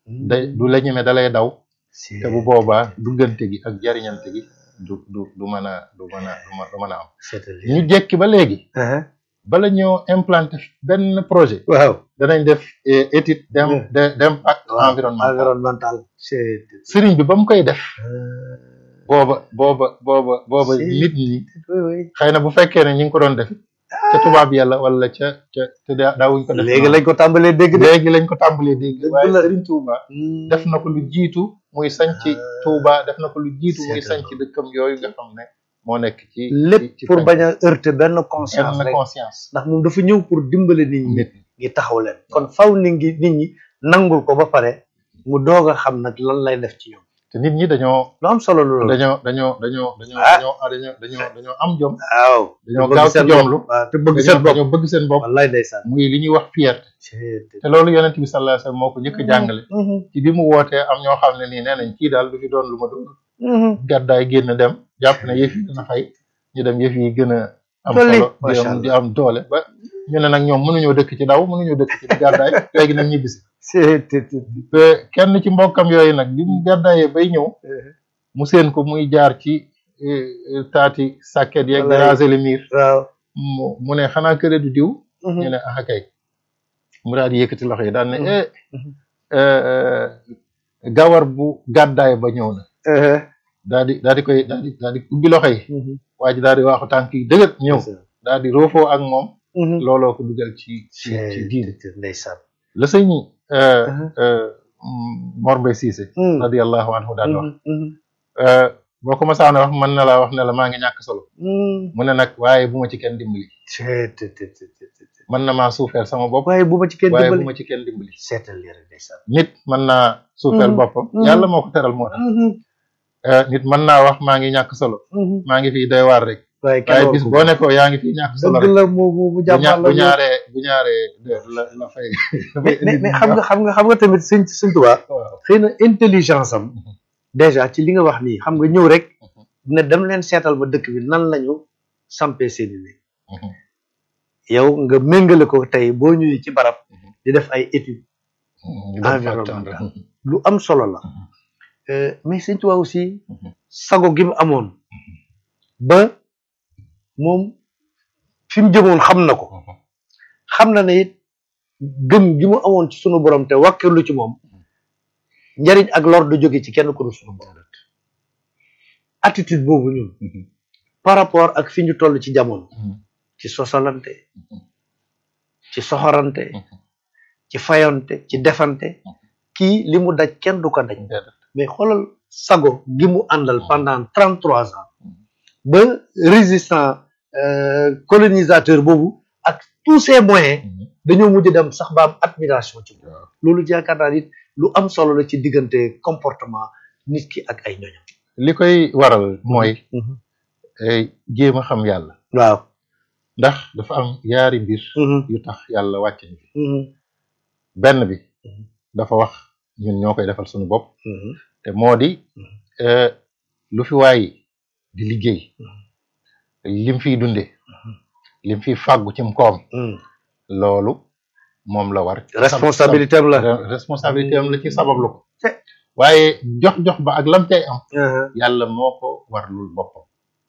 day du la ñeme da lay daw te bu boobaa duggante gi ak jariñante gi du du du mën a du mën a du mën du mën a am ñu jekki ba léegi bala ñoo implanté benn projet waaw danañ def eh, étude d'im- de- d'impact environnemental environnemental c'est sëriñ bi ba mu koy def booba booba booba booba Si. nit ñi oui oui xëy na bu fekkee ne ñi ngi ko doon def ca tubaab yàlla wala ca ca te daa- daawuñ ko def léegi lañ ko tàmbalee dégg de léegi lañ ko tàmbalee dégg Dëgg waaye la. sëriñ Touba def na ko lu jiitu muy sanc Touba def na ko lu jiitu muy sanc dëkkam yooyu nga xam ne moo nekk ci lépp ci- ci pour penk. bañ a heurter benn conscience am rek conscience ndax moom dafa ñëw pour dimbale nit ñi nit ngi taxaw leen kon faw nit ñi nit ñi nangul ko ba pare mu doog a xam nag lan lay def ci ñoom te nit ñi dañoo lu am solo loolu dañoo dañoo dañoo dañoo Ah. dañoo dañoo dañoo dañoo am jom waaw dañoo bëgg gaaw ci seen jomlu bopp waaw te bëgg dañoo seen bopp dañoo bëgg seen bopp wallaay ndeysaan muy li ñuy wax fierté te loolu yonent bi sallallahu alayhi wasallam moo ko njëkk a jàngale ci bi mu wootee am ñoo xam ne nii nee nañ kii daal du fi doon lu ma doon gàddaay génn dem jàpp ne yëf yi dina fay ñu dem yëf yi gën a am Dolli, solo di macha am di am doole ba ñu ne nag ñoom mënuñoo dëkk ci daw mënuñoo dëkk ci gàddaay léegi nag ñibbisi c'est te kenn ci mbokkam yooyu nag bi mu gàddaayee bay ñëw mu seen ko muy jaar ci eh, eh, taati sàkket yeeg di Wallaay. raser le mur waaw mu mu ne xanaa këre du diw ñu ne ah kay mu daal di yëkkati loxo yi daal ne eh Mhm. eh, gawar bu gàddaay ba ñëw na daal di daal di koy daal di daal di ubbi loxo yi waa ji daal di waaxu tànk yi dëgër ñëw daal di roofoo ak moom looloo ko dugal ci ci ci diine ndeysaan la sëñ euh, Mhm. euh, Mor Mbaye Cissé radiyallahu anhu daan wax euh, boo ko masaan a wax mën na laa wax ne la maa ngi ñàkk solo mu ne nag waaye bu ma ci kenn dimbali mën na maa suufeel sama bopp waaye bu ma ci kenn waaye bu dimbali ma ci kenn dimbali seetal lii rek ndeysaan nit mën naa suufeel Mhm. boppam Mhm. yàlla moo ko teral moo tax Euh, nit mën naa wax maa ngi ñàkk solo maa ngi fii doy waar rek waaye kenn waaye wax bis ko boo ne ko yaa ngi fii ñàkk solo dëgg rek la mu mu mu bu ña- jàmbaar la bu ñaaree bu ñaaree de la la fay mais mais mais xam nga xam nga xam nga tamit sëñ sëñ Tuubaa waaw xëy na intelligence am déjà ci li nga wax nii xam nga ñëw rek ne dem leen seetal ba dëkk bi nan lañu sampee seeni néeg Mhm. yow nga méngale ko tey boo ñëwee ci barab Mhm. di def ay études ñu dem Environnemental. fàttali. lu am solo la Mhm. Euh, mais sëñ Tuubaa aussi Mhm. sago gi mu amoon ba moom fi mu jëmoon xam na ko Mhm. xam na ne it gëm gi mu amoon ci sunu borom te wàkkirlu ci moom njariñ ak lor du jóge ci kenn ku dul sunu borom attitude boobu ñun Mhm. par rapport ak fi ñu toll ci jamono Mhm. ci sosalante Mhm. ci soxorante Mhm. ci fayonte ci defante kii li mu daj kenn du ko daj Déedéet. mais xoolal sago gi mu àndal pendant trente trois ans ba résistant euh, colonisateur boobu ak tous ces moyens Mhm. dañoo mujj dem sax ba am admiration ci moom waaw loolu yaakaar naa nit lu am solo la ci diggante comportement nit ki ak ay ñoñam li koy waral mooy eh, jéem a xam yàlla waaw ndax dafa am yaari mbir yu tax yàlla wàcce ñu fi benn bi Mhm. dafa wax ñun ñoo koy defal suñu bopp te moo di eh, lu fi waay di liggéey lim fiy dunde lim fiy fàggu cim koom loolu moom la war responsabilité am la Re- responsabilité am la ci sabablu ko te- waaye jox-jox ba ak lam cay am yàlla moo ko warlul boppam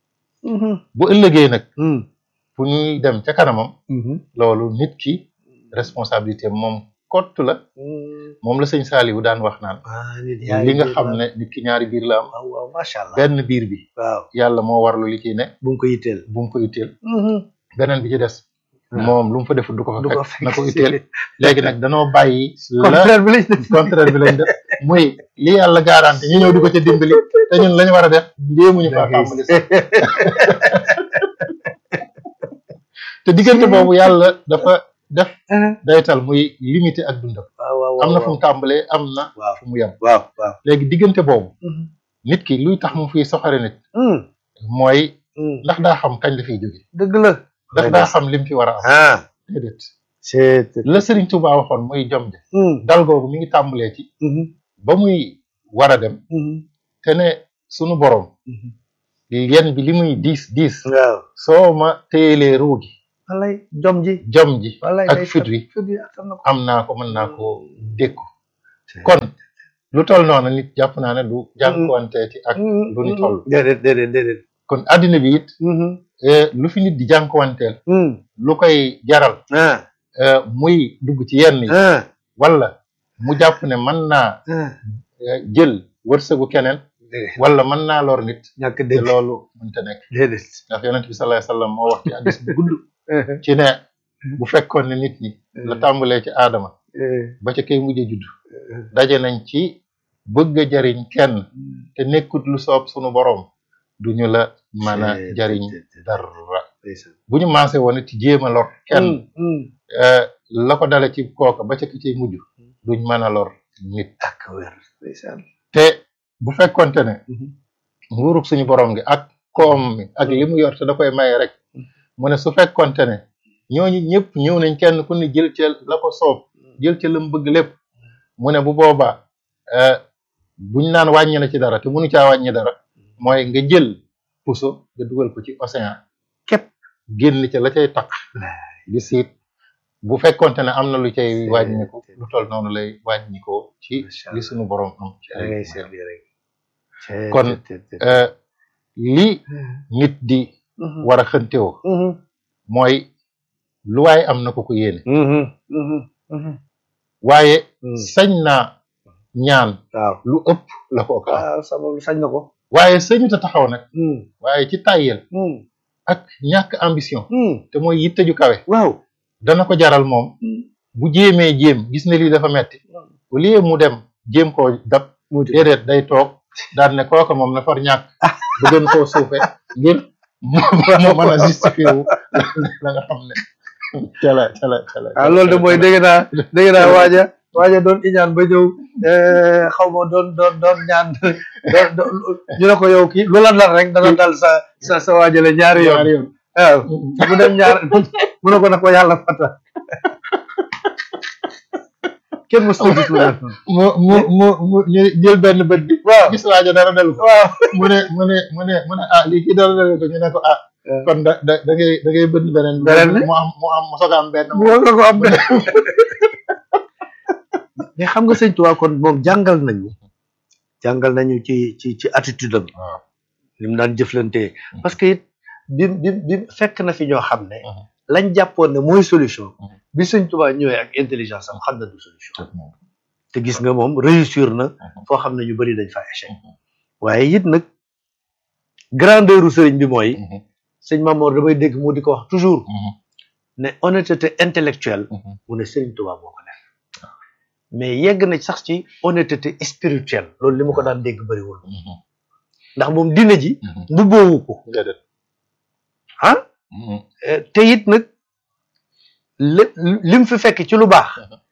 bu ëllëgee nag fu ñuy dem ca kanamam loolu nit ki responsabilité am moom kott la moom la sëñ Saliou daan wax naan ah nit li nga xam ne nit ki ñaari biir la am waaw waaw macha allah benn biir bi waaw yàlla moo warlu li ci ne bu mu ko yitteel bu mu ko itteel beneen bi ci des waaw. moom lu mu fa defut du ko fa du ko fekk na ko itteel léegi nag danoo bàyyi la contraire bi lañ def contraire bi lañ def muy li yàlla garanti ñu ñëw di ko ca dimbali te ñun lañu war a def jéemuñu faa tàmbali sax te diggante boobu yàlla dafa def daytal muy limité ak dundam waaw waaw am na fu mu tàmbalee am na waaw fu mu yem waaw waaw léegi diggante boobu nit ki luy tax mu fiy soxore nit mooy ndax daa xam kañ la fiy jóge dëgg la ndax daa xam lim fi war a am ah déedéet c'est la Sëriñ Tuubaa waxoon muy jom de dal googu mi ngi tàmbalee ci ba muy war a dem te ne sunu borom yen bi li muy diis diis waaw soo ma téyelee ruu gi walay jom ji jom ji walay ak fit wi fit wi attan na ko am naa ko mën naa ko dékku kon lu toll noonu nit jàpp naa ne du jànkuwanteeti ak lu ni toll déedéet déedéet déedéet kon addina bi it lu fi nit di jànkuwanteel lu koy jaral muy dugg ci yenn yi wala mu jàpp ne mën naa jël wërsëgu keneen wala mën naa lor nit ñàkk te dëgg loolu mënta nekk déedéet ndax yonent bi sallallahu alayhi wasallam moo wax ci hadiis bu gudd ci ne bu fekkoon ne nit ñi la tàmbalee ci aadama ba ca kay mujjee judd daje nañ ci bëgg a jariñ kenn te nekkut lu soob sunu boroom duñu la mën a jariñ dara bu ñu maase woon it jéem a lor kenn la ko dale ci kooka ba ca ki ciy mujj duñ mën a lor nit ak wér ndeysaan te bu fekkonte ne nguurug suñu borom gi ak koom mi ak li mu yor te da koy maye rek mu ne su fekkonte ne ñooñu ñëpp ñëw nañ kenn ku ne jël ca la ko soob jël ca lam bëgg lépp mu ne bu boobaa buñ naan wàññi na ci dara te mënu caa wàññi dara mooy nga jël puso nga dugal ko ci océan képp génn ca la cay taq di siit bu fekkonte ne am na lu cay wàññiku lu toll noonu lay wàññikoo ci li suñu borom am ci ay moyens. kon li nit di war a xëntewoo mooy lu waaye am na ko ko yéene waaye sañ naa ñaan waaw lu ëpp la ko ko am waaw sabab sañ na ko waaye sañuta taxaw nag waaye ci tàyyel ak ñàkk ambition te mooy yitte ju kawe waaw dana ko jaral moom bu jéemee jéem gis ne lii dafa metti au lieu mu dem jéem koo dab déedéet day toog daan ne kooka moom na far ñàkk bu gën koo suufe ngir mu mën a justifié wu la nga xam ne cala cala cala ah loolu de mooy dégg naa dégg naa waaja waaja doon iñaan ba ñëw xaw ma doon doon doon ñaan ñu ne ko yow kii lu la dal rek dana dal sa sa sa waajale ñaari yoon ñaari yoon waaw mu dem ñaar mu ne ko na ko yàlla fata kenn mos na gis lu def mu mu mu mu ñu jël benn bët bi waaw gis waaja dara delu ko waaw mu ne mu ne mu ne mu ne ah lii kii dara delu ko ñu ne ko ah kon da da da ngay da ngay bënn beneen bi Beneen bi? mu am mu am mu soog a am benn mu nga ko am de mais xam nga sëñ Tuubaa kon moom jàngal nañu jàngal nañu ci ci ci attitude am waaw li mu daan jëflante parce que it bi bi bi fekk na fi ñoo xam ne Mhm. lañ jàppoon ne mooy solution Mhm. bi sëñ Tuubaa ñëwee ak intelligence am xam na du solution te gis nga moom réussir na foo xam ne ñu bari dañ fa échec waaye it nag grandeur u sëriñ bi mooy sëñ Mamoor damay dégg mu di ko wax toujours ne honnêteté intellectuelle mu ne sëriñ Tuubaa moo ko def mais yegg na sax ci honnêteté spirituelle loolu li ma ko daan dégg bariwul ndax moom dina ji mbubboowu ko déedéet ah Eh, te it nag li lim fi fekk ci lu baax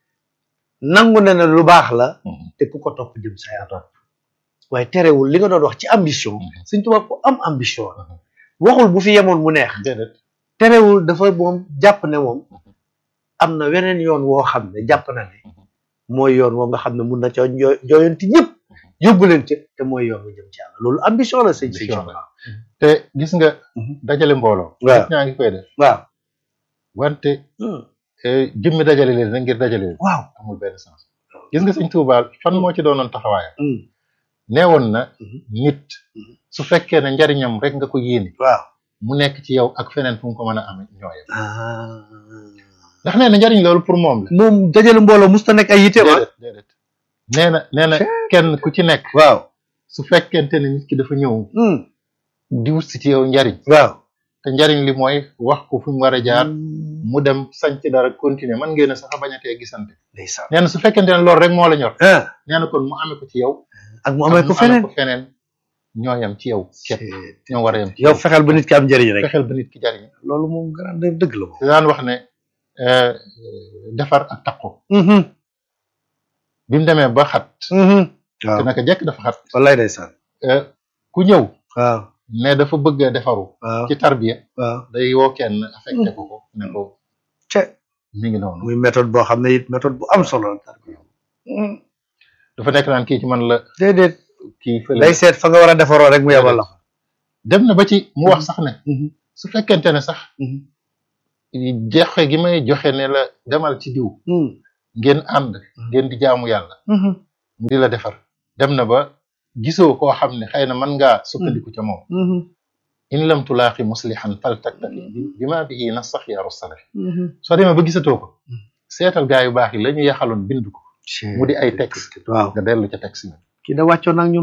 nangu na ne lu baax la te ku ko topp jëm sa yaram waaye terewul li nga doon wax ci ambition Sëñ Tuubaa ko am ambition la waxul bu fi yemoon mu neex déedéet terewul dafa moom jàpp ne moom am na weneen yoon woo xam ne jàpp na ne mooy yoon woo nga xam ne mun na ca jo- jooyanti ñëpp yóbbu leen ca te mooy yoon wu jëm ci yàlla loolu ambition la sëñ sëñ Ambition la. Tuubaa te gis nga Mhm. dajale mbooloo Waaw. nit ñaa ngi koy def waaw wante eh, jëmmi dajale leen rek ngir dajale leen waaw amul benn sens gis nga sëñ Tuubaa fan moo ci doonoon taxawaayam Mm. neewoon na Mhm. nit Mhm. su fekkee ne njariñam rek nga ko yéene waaw mu nekk ci yow ak feneen fu mu ko mën a amee ñooyam ah ndax nee na njariñ loolu pour moom la moom dajale mbooloo musta nekk ay yite wa déedéet déedéet nee na nee na kenn ku ci nekk waaw su fekkente ne nit ki dafa ñëw di wut si ci yow njariñ waaw te njariñ li mooy wax ko fu mu war a jaar mu dem sanc dara continuer man ngeen a sax a bañatee gisante ndeysaan nee na su fekkente ne loolu rek moo la ñor ah nee na kon mu amee ko ci yow ak mu amee ko mu feneen feneen ñoo yam ci yow képp ñoo war a yam ci yow fexeel ba nit ki am njëriñ rek fexeel ba nit ki jariñ loolu moom grandeur dëgg la moom te daan wax ne euh, defar ak takko bi mu demee ba xat te waaw naka jekk dafa xat wallaay ndeysaan euh, ku ñëw waaw ne dafa bëgg a defaru waaw ci tarbiya waaw day woo kenn affecté ko ko ne ko ce mi ngi noonu muy méthode boo xam ne it méthode bu am solo la dafa nekk naan kii ci man la déedéet kii fële day seet fa nga war a defaroo rek mu yebal la fa dem na ba ci mu wax sax ne su fekkente ne sax joxe gi may joxe ne la demal ci diw ngeen ànd ngeen di jaamu yàlla mu di la defar dem na ba gisoo koo xam ne xëy na mën ngaa sukkandiku ca moom in lam tulaaxi muslihan fal taktafi bi ma bihi nasax yaaru salafi soo demee ba gisatoo ko seetal gaa yu baax yi la ñu yaxaloon bind ko mu di ay texte waaw nga dellu ca texte yi kii da wàccoon ak ñun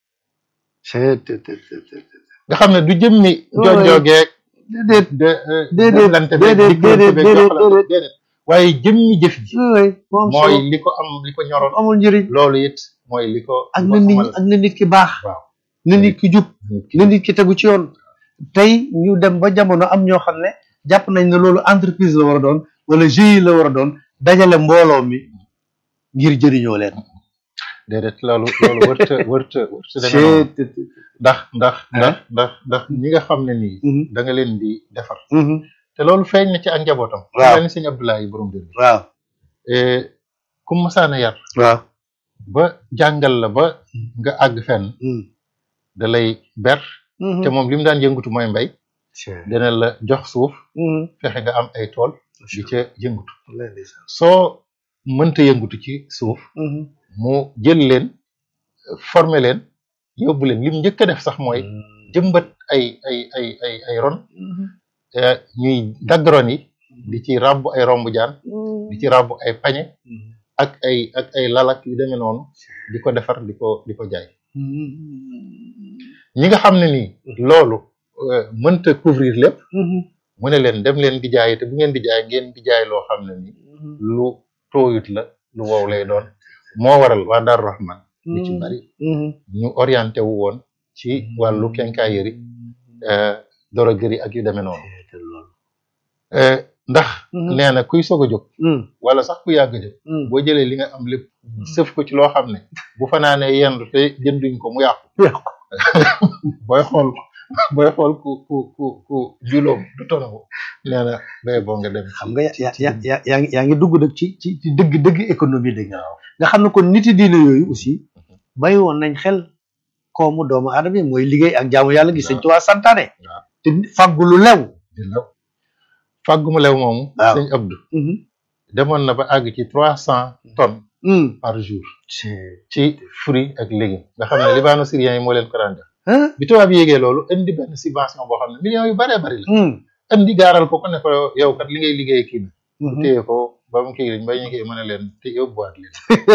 nga xam ne du jëmmi jonjoogeeg déedéet de déedéet lante déedéet déedéet déedéet déedéet waaye jëmmi jëf ji oui moom mooy li ko am li ko ñoroon amul njëriñ loolu it mooy li ko ak li na ko nit amal ak na nit ki baax waaw na nit ki jub nit ki na nit ki tegu ci yoon tey ñu dem ba jamono am ñoo xam ne jàpp nañ ne loolu entreprise la war a doon wala GIE la war a doon dajale mbooloo mi ngir jëriñoo leen déedéet loolu loolu wërta wërta wërta deme noonu ndax ndax ndax ndax ndax ñi nga xam ne nii da nga leen di defar te loolu feeñ na ci ak njabootam Waaw. mel ni sëñ Abdoulaye borom dër bi waaw ku masaana yar waaw ba jàngal la ba nga àgg fenn da lay ber te moom li mu daan yëngutu mooy mbay dina la jox suuf fexe nga am ay tool di ca yëngutu soo mënta yëngutu ci suuf mu jël leen former leen yóbbu leen lim njëkk a def sax mooy jëmbat ay ay ay ay ay ron eh, ñuy dagg ron yi di ci ràbb ay romb jaan di ci ràbb ay pañe ak ay ak ay lalak yu demee noonu di ko defar di ko di ko jaay ñi nga xam ne nii loolu eh, mënta couvrir lépp mu ne leen dem leen di jaay te bu ngeen di jaay ngeen di jaay loo xam ne nii lu tooyut la lu wow lay doon moo waral waa Daaru Rahman lu ci bari ñu orienté wu woon ci wàllu quincaillerie euh, droguerie ak yu demee noonu Euh, ndax nee na kuy soog a jóg wala sax ku yàgg a jóg boo jëlee li nga am lépp sëf ko ci loo xam ne bu fanaanee yendu te jënduñ ko mu yàqu booy xool booy xool ku ku ku ku juloom du tonawu nee na bay boo nga dem xam nga ya ya ya yaa ngi yaa ngi dugg nag ci ci ci dëgg dëgg économie dëgg nga xam ne kon niti diine yooyu aussi bàyyi woon nañ xel koomu doomu aadama yi mooy liggéey ak jaamu yàlla gi sëñ Tuubaa santaane waaw. te fàggu lu lew di lew fàggu mu lew moomu waaw. sëñ Abdou demoon na ba àgg ci trois cent tonnes par jour ci fruits ak légumes nga xam ne libano syrien yi moo leen ko daan def bi tubaab yi yégee loolu indi benn subvention boo xam ne millions yu baree bari la indi gaaral ko ko ne ko yow kat li ngay liggéey kii na mu téye ko ba mu kii ba ñu kii mën a leen te yóbbuwaat leen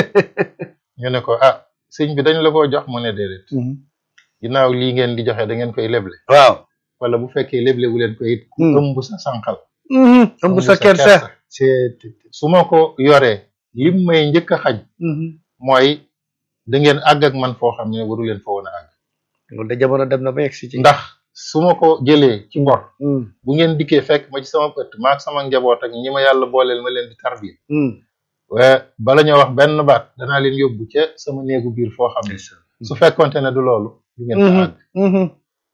ñu ne ko ah sëñ bi dañ la ko jox mu ne déedéet ginnaaw lii ngeen di joxe da ngeen koy leble waaw wala bu fekkee leble wu leen ko it ku Hmm. ëmb sa sànqal ëmb sa kersa c'est su ma ko yoree lim may njëkk a xaj mooy da ngeen àgg ak man foo xam ne waru leen fa woon a àgg loolu da jamono dem na ba yegg si ci ndax su ma ko jëlee ci ngor bu ngeen dikkee fekk ma ci sama ëtt maak sama njaboot ak ñi ma yàlla booleel ma leen di tarbiya waaye bala ñoo wax benn baat danaa leen yóbbu ca sama néegu biir foo xam ne su fekkonte ne du loolu du ngeen fa àgg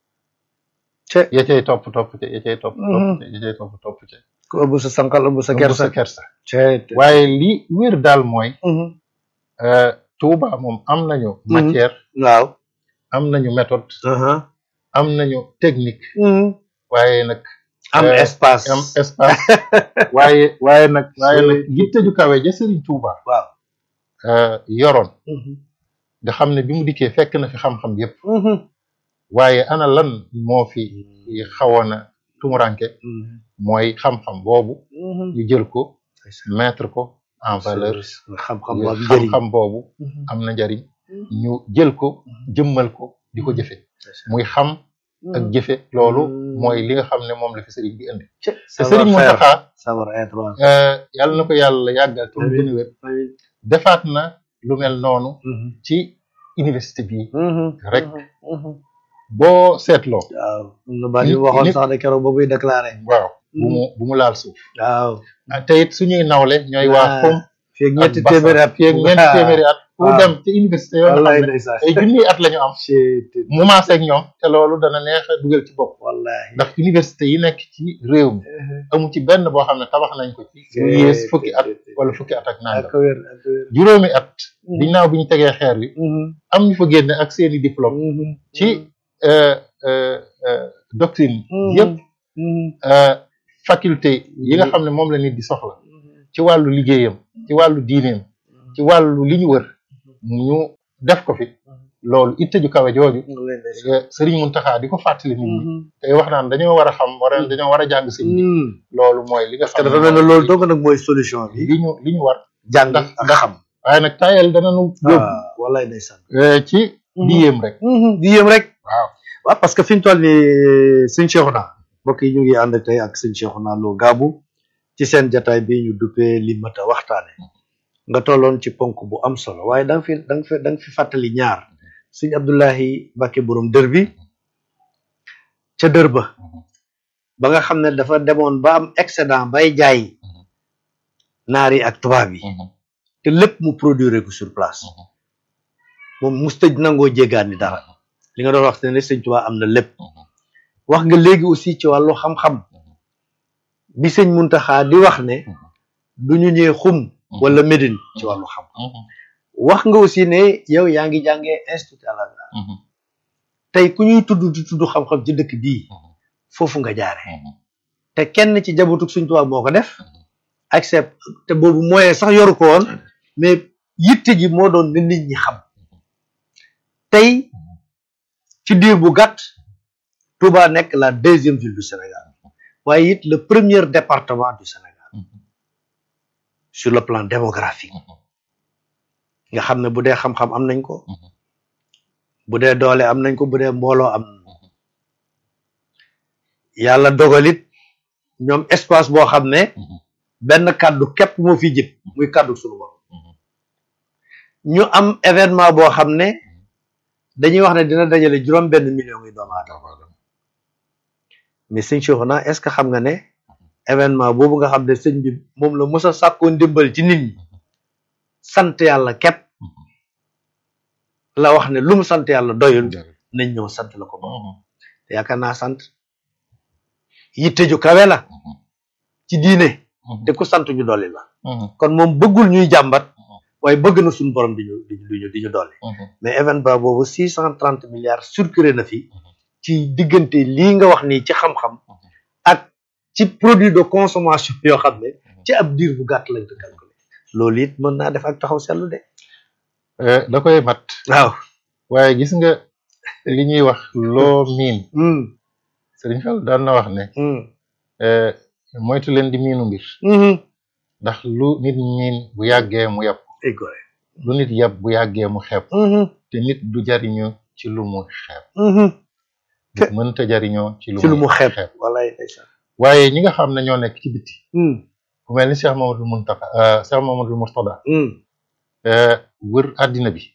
te ya cay topp topp ca ya cay topp topp ca ya cay topp topp ca ku ëmb sa sànqal ëmb sa ëmb kersa sa kersa te waaye li wér daal mooy euh, Touba moom am nañu matière waaw am nañu méthode am nañu technique waaye nag am Euh, espace am espace waaye waaye nag waaye nag yitte ju kawe ja Serigne Touba waaw euh, yoroon nga xam ne bi mu dikkee fekk na fi xam-xam yépp waaye ana lan moo fi xawoon a tumuranke mooy xam-xam boobu ñu jël ko mettre ko en valeur xam-xam boobu njëriñ xam-xam boobu am na njariñ ñu jël ko jëmmal ko di ko jëfe muy xam ak jëfe loolu mooy li nga xam ne moom la fi sëriñ bi indi te sëriñ Mountakha savoir être waaw euh, yàlla na ko yàlla yàggal te mu gën a wér defaat na lu mel noonu ci université bi rek boo seetloo waaw am na baat yu waxoon sax de keroog ba muy déclaré waaw bu mu bu mu laal suuf waaw ah, te it suñuy nawle ñooy waa Ah, xom fii ak ñetti ak Bassa. téeméeri at fii ak ñeenti téeméeri at ku waaw. dem ci université yoo xam wallahi ne ndeysaan ay junniy at la ñu am mu maase ak ñoom te loolu dana neex a dugal ci bopp wallahi ndax université yi nekk ci réew mi amu ci benn boo xam ne tabax nañ ko ci lu yées fukki at wala fukki at ak ak nangam wér ak wér juróomi at ginnaaw bi ñu tegee xeer wi am ñu fa génne ak seeni diplôme ci euh, euh, euh, doctrine yëpp euh, faculté yi nga xam ne moom la nit di soxla ci wàllu liggéeyam ci wàllu diineem ci wàllu li ñu wër ñu def ko fi loolu itte ju kawe jooju Serigne Mountakha di ko fàttali nit ñi tey wax naan dañoo war a xam war a dañoo war a jàng sëñ bi loolu mooy li nga parce que xam dafa mel ne loolu dong nag mooy solution bi li ñu li ñu war jàng ak xam waaye nag tayel danañu yóbbu ah wallaay ndeysaan eh, ci di yéem rek di yéem rek waaw waaw parce que fi ñu toll nii sëñ Cheikhouna mbokk yi ñu ngi ànd tey ak sëñ Cheikhouna Lo Gabou ci seen jataay bi ñu duppee li mat a waxtaane nga tolloon ci ponk bu am solo waaye da nga fi da nga fi da nga fi fàttali ñaar sëñ Abdoulahi Mbacke borom dër bi ca dër ba ba nga xam ne dafa demoon ba am excédent bay jaay naar yi ak tubaab yi te lépp mu produire ko sur place moom mustëj nangoo jéggaani dara li nga doon wax ne sëñ Tuubaa am na lépp wax nga léegi aussi ci wàllu xam-xam bi sëñ Muntaxa di wax ne du ñu ñëw xum wala Médine ci wàllu xam wax nga aussi ne yow yaa ngi jàngee institut Al Azhar tey ku ñuy tudd di tudd xam-xam ci dëkk bii foofu nga jaare te kenn ci jabotuk sëñ Tuubaa moo ko def accept te boobu moyen sax yoru ko woon mais yitte ji moo doon ne nit ñi xam tey ci diir bu gàtt Touba nekk la deuxième ville du Sénégal waaye it le premier département du Sénégal sur le plan démographique nga xam ne bu dee xam-xam am nañ ko bu dee doole am nañ ko bu dee mbooloo am nañ ko yàlla dogalit ñoom espace boo xam ne benn kàddu képp moo fi jib muy kàddu suñu borom ñu am événement boo xam ne dañuy wax ne dina dajale juróom benn million yi doomu aadama mais sëñ Cheikhouna est-ce que xam nga ne événement boobu nga xam ne sëñ bi moom la mos a sàkkoon ndimbal ci nit ñi sant yàlla képp la wax ne lu mu sant yàlla doyul nañ ñëw sant la ko ba te yaakaar naa sant yitte ju kawe la ci diine te ku sant ñu dolli la kon moom bëggul ñuy jàmbat waaye bëgg na suñu borom di ñu di ñu di ñu dolli mais événement boobu six cent trente milliards circulé na fi ci diggante lii nga wax nii ci xam-xam ak ci produit de consommation yoo xam ne ci ab diir bu gàtt lañ ko calculé loolu it mën naa def ak taxaw seetlu de Eh, da koy mat waaw waaye gis nga li ñuy wax loo miin Serigne Fall daan na wax ne eh, moytu leen di miinu mbir ndax lu nit miin bu yàggee mu yàpp égoé lu nit yàpp bu yàggee mu xeeb te nit du jariñoo ci lu mu xeeb nit mënta jariñoo ci lu ci lu mu xeeb xeeb wallaay ndeysaan waaye ñi nga xam ne ñoo nekk ci biti ku mel ni Cheikh Mamadou Muntaka euh, Cheikh Mamadou Mourtada euh, wër àddina bi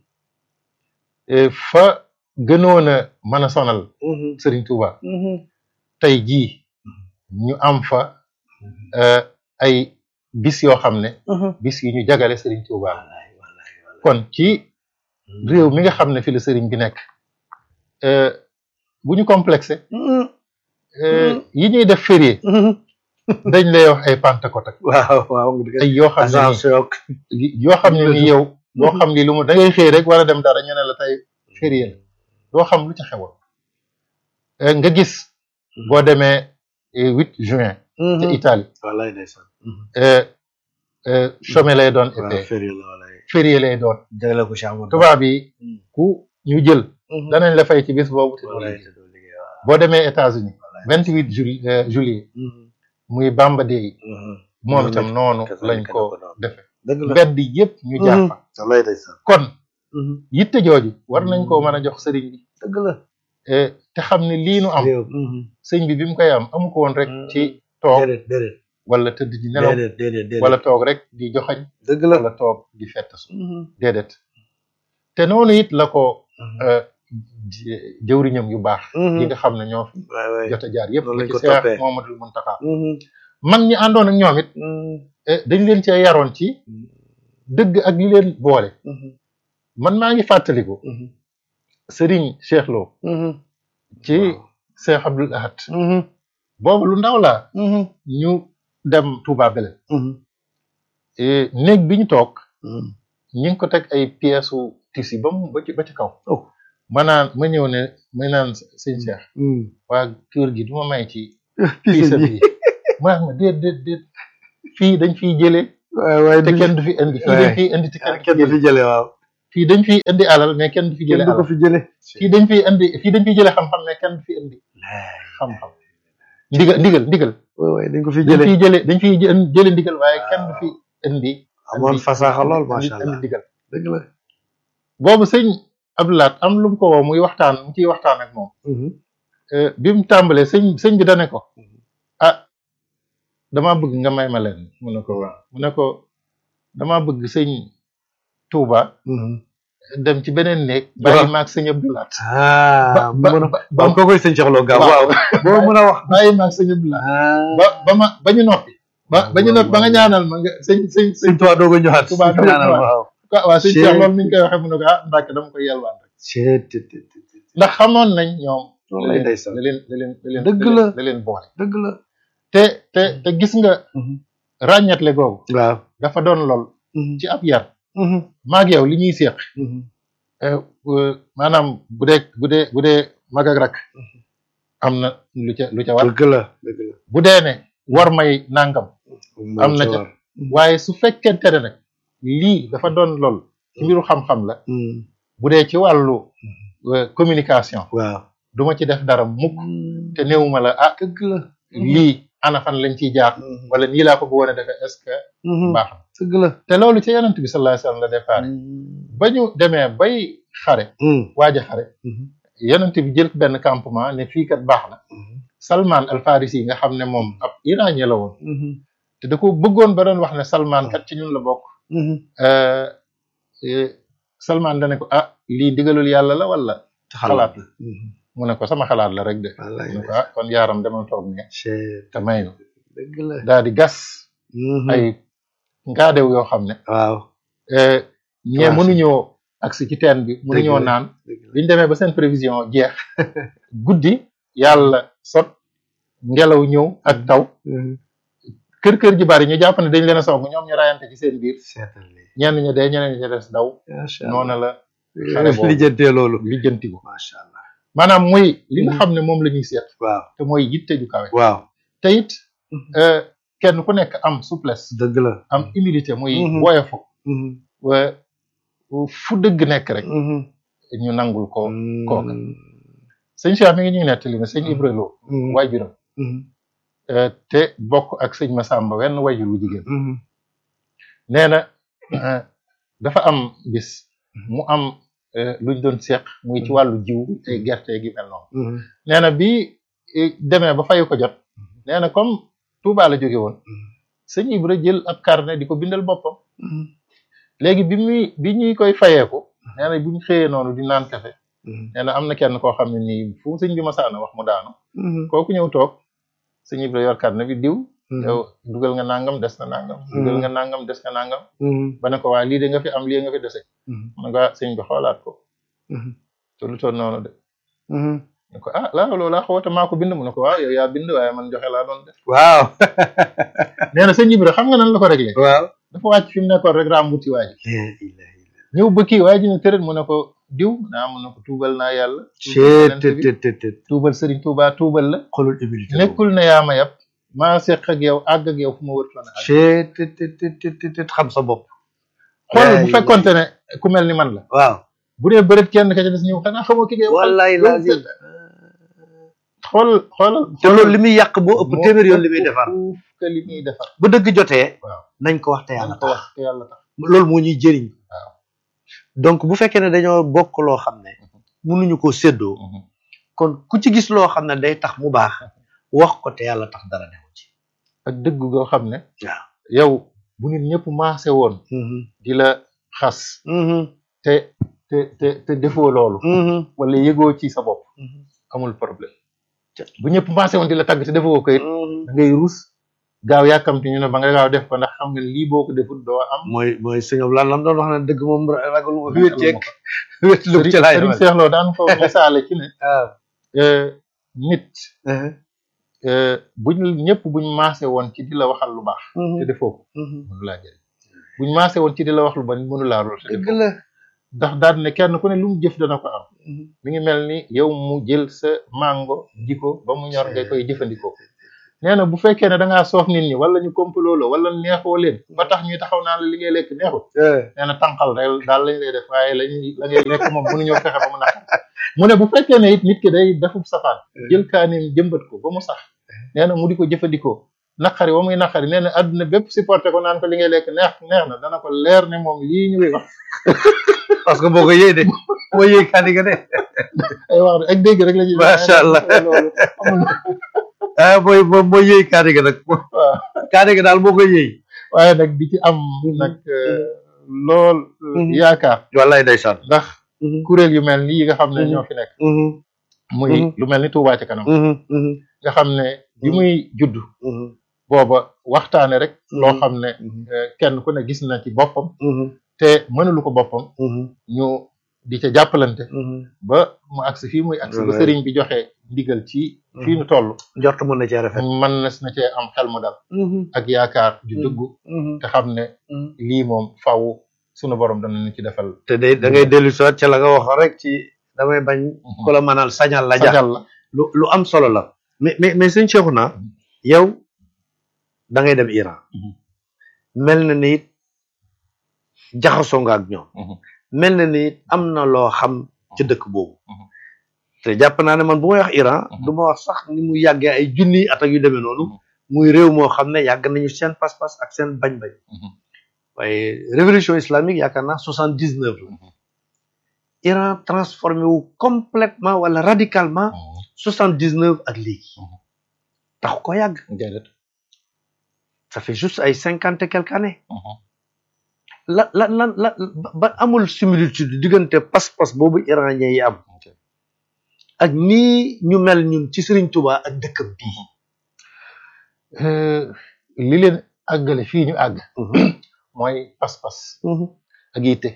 eh, fa gënoon a mën a sonal Serigne Touba tey jii ñu am fa euh, ay bis yoo xam ne bis yu ñu jagale Serigne Touba wallaay wallaay wallaay kon ci réew mi nga xam ne fi la Serigne bi nekk euh, bu ñu complexé euh, yi ñuy def férié dañ lay wax ay Pentecôte ak waaw waaw nga dëgg ay yoo xam ne agence yok nii yoo xam ne nii yow doo xam li lu mu da ngay xëy rek war a dem dara ñu ne la tey férié la doo xam lu ca xewoon Euh, nga gis boo demee eh, 8 juin ca Italie wallaay ndeysaan euh, euh, chômé lay doon waaw été férié la wallaay férié lay doon jagle ko Cheikh Amadou tubaab yi ku ñu jël danañ la fay ci bis boobu te doo wallaay liggéey. te doo liggéey waaw boo demee États-Unis wallaay 28 juli euh, juillet muy Bamba Day moom itam noonu lañ ko defe dëgg la mbedd yëpp ñu jaar fa wallaay ndeysaan kon yitte jooju war nañ koo mën a jox sëriñ bi dëgg la eh, te xam ne lii nu am réew sëñ bi bi mu koy am amu ko woon rek ci toog déedéet déedéet wala tëdd di nelaw déedéet déedéet déedéet wala toog rek di joxañ dëgg la wala toog di fettasu déedéet te noonu it la ko euh, ji- jëwriñam yu baax yi nga xam ne ñoo fi waay waay jot a jaar yëpp Noonu lañ ci ko Seex toppee. Muhammadul Muntaxa mag ñi àndoon ak ñoom it eh, dañ leen cee yaroon ci dëgg ak li leen boole man maa ngi fàttaliku Serigne Cheikh Lo ci Cheikh Abdoul Ahad boobu lu ndaw laa ñu dem Touba Belel eh, néeg bi ñu toog ñi ngi ko teg ay pièces su tissu ba mu ba ci ba ci kaw Oh. ma naan ma ñëw ne ma naan sëñ Cheikh waa kër gi du ma may ci pièce bi mu naan ma déet déet déet fii dañ fiy jëlee waay waay te kenn du fi indi fii dañ fiy indi te kenn du fi kenn du jëlee fi jële waaw fii dañ fiy indi alal mais kenn du fi jële kenn du ko alal fi jële fii dañ fiy indi fii dañ fiy jële xam-xam mais kenn du fi indi xam-xam ndigal ndigal ndigal waay waay dañ ko fi dañ jële fiy jële dañ fiy jë- jële ndigal waaye kenn du fi indi amoon fasaaxa lool macha indi allah ndigal dëgg la boobu sëñ Abdoulaat am lu mu ko woo muy waxtaan mu ciy waxtaan ak moom Euh, bi mu tàmbalee sëñ sëñ bi dane ko ah damaa bëgg nga may ma leen mu ne ko waaw mu ne ko damaa bëgg sëñ Touba dem ci beneen néeg bàyyi maag sëñ Abdoulaat ah mu ba mën a ba ba ko koy sëñ Cheikh Lo Gaaw waaw boo mën a wax bàyyi maag sëñ Abdoulaat ba ba ma ba ñu noppi ba ba ñu noppi ba nga ñaanal ma nga sëñ sëñ sëñ sëñ Tuubaa doog a ñëwaat Tuubaa doog a ñaanal ñëwaat. waaw waaw waaw sëñ Cee- Cheikh loolu ni ñu koy waxee mu ne ko ah Mbàkke dama koy yelwaan rek Cee- te- te- te- te- ndax xamoon nañ ñoom loolu lay ndeysaan la leen la leen la leen Dëgg la la. leen- la leen boole dëgg la te te te gis nga ràññetle googu waaw dafa doon lool ci ab yar maag yow li ñuy séq eh, euh, maanaam bu dee bu dee bu dee mag ak rak am na lu ca lu ca war dëgg la dëgg la bu dee ne war may nangam am na ca waaye su fekkente ne nag lii dafa doon lool ci mbiru xam-xam la bu dee ci wàllu euh, communication waaw duma ci def dara mukk te néewuma la ah dëgg la lii ana fan lañ ciy jaar wala nii laa ko bëggoon a defee est-ce que baax na dëgg la te loolu ci yonent bi sallallahu alayhi wasallam la départ ba ñu demee bay xare waaj a xare yonent bi jël benn campement ne fii kat baax na Salman al Farisi nga xam ne moom ab iranien la woon te da ko bëggoon ba doon wax ne Salman kat ci ñun la bokk euh, euh, Salman dane ko ah lii digalul yàlla la wala xalaat la mu ne ko sama xalaat la rek de wallaay mu ne ko ah kon yaaram demal toog ne Cee- te may nu dëgg la daal di gas ay ngaadew yoo xam ne waaw euh, ñee Waaw. mënuñoo agsi ci teen bi mënuñoo la. naan dëgg la biñ demee ba seen prévision jeex guddi yàlla sot ngelaw ñëw ak taw kër kër ji bari ñu jàpp ne dañ leen a song ñoom ñu rayante ci seen biir seetal lii ñenn ña dee ñeneen ña des daw macha allah noonu la xale boobu. lijjantee loolu lijjantiku macha allah maanaam muy li nga Mhm. xam ne moom la ñuy seet waaw te mooy yitte ju kawe waaw te it euh, kenn ku nekk am souplesse dëgg la am humilité muy Mhm. woyofu wa fu dëgg nekk rek ñu nangul ko kooka. sëñ Cheikh mi ngi ñuy nettali ne sëñ Ibra Lo waajuram euh, te bokk ak sëñ Massamba wenn wajur wu jigéen nee na euh, dafa am bis mu am euh, luñ doon seq muy ci wàllu jiw ay gerte gi mel noonu nee na bi eh, demee ba fayu ko jot nee na comme Touba la jóge woon sëñ Ibra jël ab carnet di ko bindal boppam léegi bi muy bi ñuy koy fayeeku nee na bi ñu xëyee noonu di naan kafe nee na am na kenn koo xam ne nii fu sëñ bi masaana wax mu daanu kooku ñëw toog sëñ Ibra yor carnet bi diw yow dugal nga nangam des na nangam dugal nga nangam des na nangam ba ne ko waa lii de nga fi am lii nga fi dese mu ne ko ah sëñ bi xoolaat ko te lu toll noonu de ne ko ah laa loolu laa xawata maa ko bind mu ne ko waaw yow yaa bind waaye man joxe laa doon def waaw nee na sëñ Ibra xam nga nan la ko réglé waaw dafa wàcc fi mu nekkoon rek rambuti waa ji ñëw ba kii waa ji ne tërët mu ne ko diw naa mu ne ko tuubal naa yàlla tuubal yonent bi, ceetetetet tuubal Sëriñ Tuubaa tuubal la xolul humilité nekkul ne yaa ma yab maa seq ak yow àgg ak yow fu ma wërtoon a àgg ceetetetetet xam sa bopp xool bu Yaay- fekkonte ne ku mel ni man la waaw bu dee bëreet kenn ka ca des ñëw xanaa xamoo ki ngay waxal wallaay loolu lazim c'est- xool xoolal te loolu li muy yàq boo ëpp moo téeméer yoon li muy ëpp defar fuuf que li muy defar bu dëgg jotee waaw nañ ko wax te yàlla yàlla ko tax wax te yàlla tax loolu moo ñuy jëriñ waaw. donc bu fekkee ne dañoo bokk loo xam ne mënuñu ko séddoo kon ku ci gis loo xam ne day tax mu baax wax ko te yàlla tax dara newu ci ak dëgg goo xam ne waaw yow bu nit ñëpp maase woon di la xas te te te te defoo loolu wala yëgoo ci sa bopp amul problème bu ñëpp maase woon di la tàgg te defoo ko it da ngay rus gaaw yàkkamti ñu ne ba nga gaaw def ko ndax xam nga lii boo ko defut doo am mooy mooy sëñ lan lam doon wax ne dëgg moom ragal Ragal wéet ceeg ma ko. wéet lu ci laay Sëriñ Seex Lo daan ko misaale ci ne waaw euh, nit euh, buñ ñëpp buñ maase woon ci di la waxal lu baax te defoo ko mënu laa jëriñ buñ maase woon ci di la wax lu bon mënu laa lool te dëgg defoo ko la ndax daan ne kenn ku ne lu mu jëf dana ko am mi ngi mel ni yow mu jël sa mango ji ko ba mu ñor nga koy jëfandikoo nee na bu fekkee ne da ngaa soof nit ñi wala ñu complot la wala neexoo leen ba tax ñuy taxaw naan la li ngay lekk neexul nee na tànqal rek daal lañ lay def waaye lañuy la ngay lekk moom mënuñoo fexe ba mu naqar mu ne bu fekkee ne it nit ki day defub safaan jël kaanim jëmbat ko ba mu sax nee na mu di ko jëfandikoo naqari wa muy naqari nee na àdduna bépp supporté ko naan ko li ngay lekk neex neex na dana ko leer ne moom lii ñuy wax parce que boo ko yëy de boo yëy kaani nga de ay wax ak dégg rek la ci macha allah loolu amul ah booy boo boo yëy kaani nga nag waaw kaani nga daal boo ko yëy waaye nag di ci am nag lool yaakaar wallaay ndeysaan ndax kuréel yu mel ni yi nga xam ne ñoo fi nekk muy Mhm. lu mel ni Touba ci kanam nga xam ne bi muy judd booba waxtaane rek loo xam ne eh, kenn ku ne gis na ci boppam te mënulu ko boppam ñu di ca jàppalante ba mu agsi fii muy agsi ba Wallaay. sëriñ bi joxe ndigal ci fii nu toll njort mën na cee rafet mën na na cee am xel mu dal ak yaakaar ju dëggu te xam ne lii moom faw sunu borom dana ñu ci defal te day da ngay dellu soit ca la nga wax rek ci damay bañ ku la mënal sañal la ja sañal la lu lu am solo la mais mais mais sëñ Cheikhouna yow da ngay dem Iran Mhm. mel na ni it jaxasoo nga ak ñoom Mhm. mel na ni it am na loo xam ci dëkk boobu Mhm. te jàpp naa ne man bu may wax Iran Mhm. du ma wax sax ni mu yàggee ay junni at ak yu demee noonu Mhm. muy réew moo xam ne yàgg nañu seen pas-pas ak seen bañ-bañ Mhm. waaye révolution islamique yaakaar naa soixante dix neuf la Mhm. Iran transformé wu complètement wala radicalement soixante dix neuf ak léegi Mhm. tax ko yàgg déedéet ça fait juste ay cinquante et quelques années Mhm. la la la la ba- ba amul similitude diggante pas-pas boobu iranien yi am Ok. ak nii ñu mel ñun ci Serigne Touba ak dëkkam bii Euh, li leen àggale fii ñu àgg mooy pas-pas ak yitte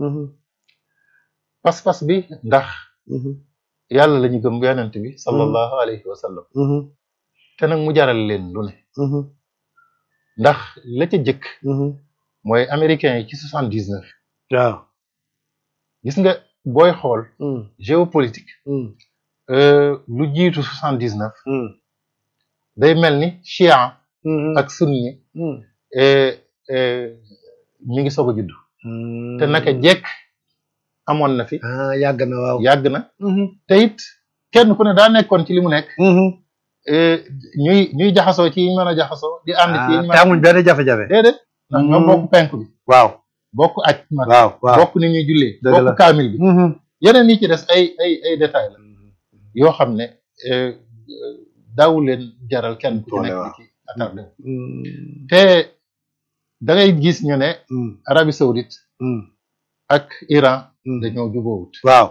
pas-pas bi ndax yàlla la ñu gëm yonent bi sallallahu alayhi wa sallam te nag mu jaral leen lu ne ndax la ca jëkk mooy américains yi ci soixante dix neuf waaw gis nga booy xool géopolitique euh, lu jiitu soixante dix neuf day mel ni chia ak sunni euh, euh, mi ngi soog a judd te naka jekk amoon na fi ah yàgg na waaw yàgg na te it kenn ku ne daa nekkoon ci li mu nekk euh, ñuy ñuy jaxasoo ci yi ñu mën a jaxasoo di ànd ci yi ñu mën te a amuñ benn jafe-jafe déedéet ndax ñoo bokk penk bi waaw bokk aj mag waaw waaw bokk ni ñuy jullee Dëgg la. bokk kaamil bi yeneen yi ci des ay ay ay détails la yoo xam ne euh, euh, daawu leen jaral kenn ku ci Doole nekk waaw. di ci attardé wu te da ngay gis ñu ne Arabie Saoudite ak Iran dañoo jubóowut waaw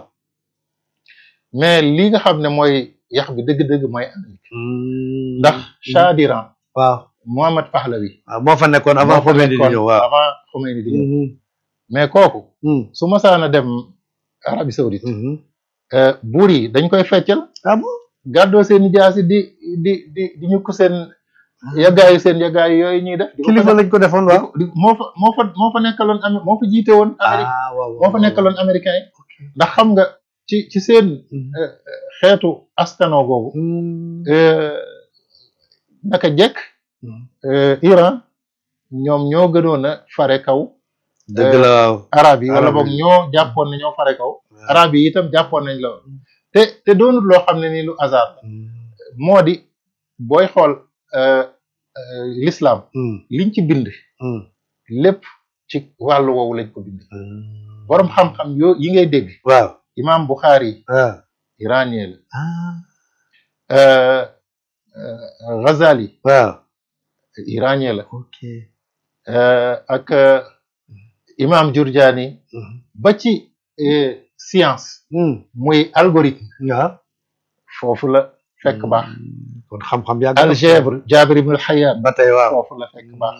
mais li nga xam ne mooy yax bi dëgg-dëgg mooy Amérique ndax Shah d'Iran waaw Mohammad Pahlavi waaw moo fa nekkoon avant moo fa Khomeini di nekkoon ñëw waaw avant Khomeini di ñëw mais kooku su masaana dem Arabie Saoudite euh, buur yi dañ koy feccal ah bon gàddoo seen jaasi di di di di ñu ko seen yàggaayu seen yàggaayu yooyu ñuy def di ko kilifa lañ ko defoon di waaw ko- di- moo fa moo fa moo fa nekkaloon Amé- moo fa jiite woon Amérique ah waaw moo fa nekkaloon américain yi ndax xam nga ci ci seen euh, xeetu askano googu euh, naka jekk euh, Iran ñoom ñoo gënoon a fare kaw dëgg la waaw arab yi wala Arab boog yi. ñoo jàppoon ne ñoo fare kaw arab yi itam jàppoon nañ la woon te te doonut loo xam ne nii lu hasard la moo di booy xool euh, euh, l'islam liñ ci bind lépp ci wàllu woowu lañ ko bind borom xam-xam yoo yi ngay dégg waaw imam Bukhari waaw iranien ah la euh, euh, Ghazali waaw iranien la ok euh, ak euh, imam Jurjani ba ci euh, science muy algorithme waaw foofu la fekk baax kon xam-xam yàgg na. algèbre Jabir ibn al-Hayyan ba tey waaw foofu la fekk baax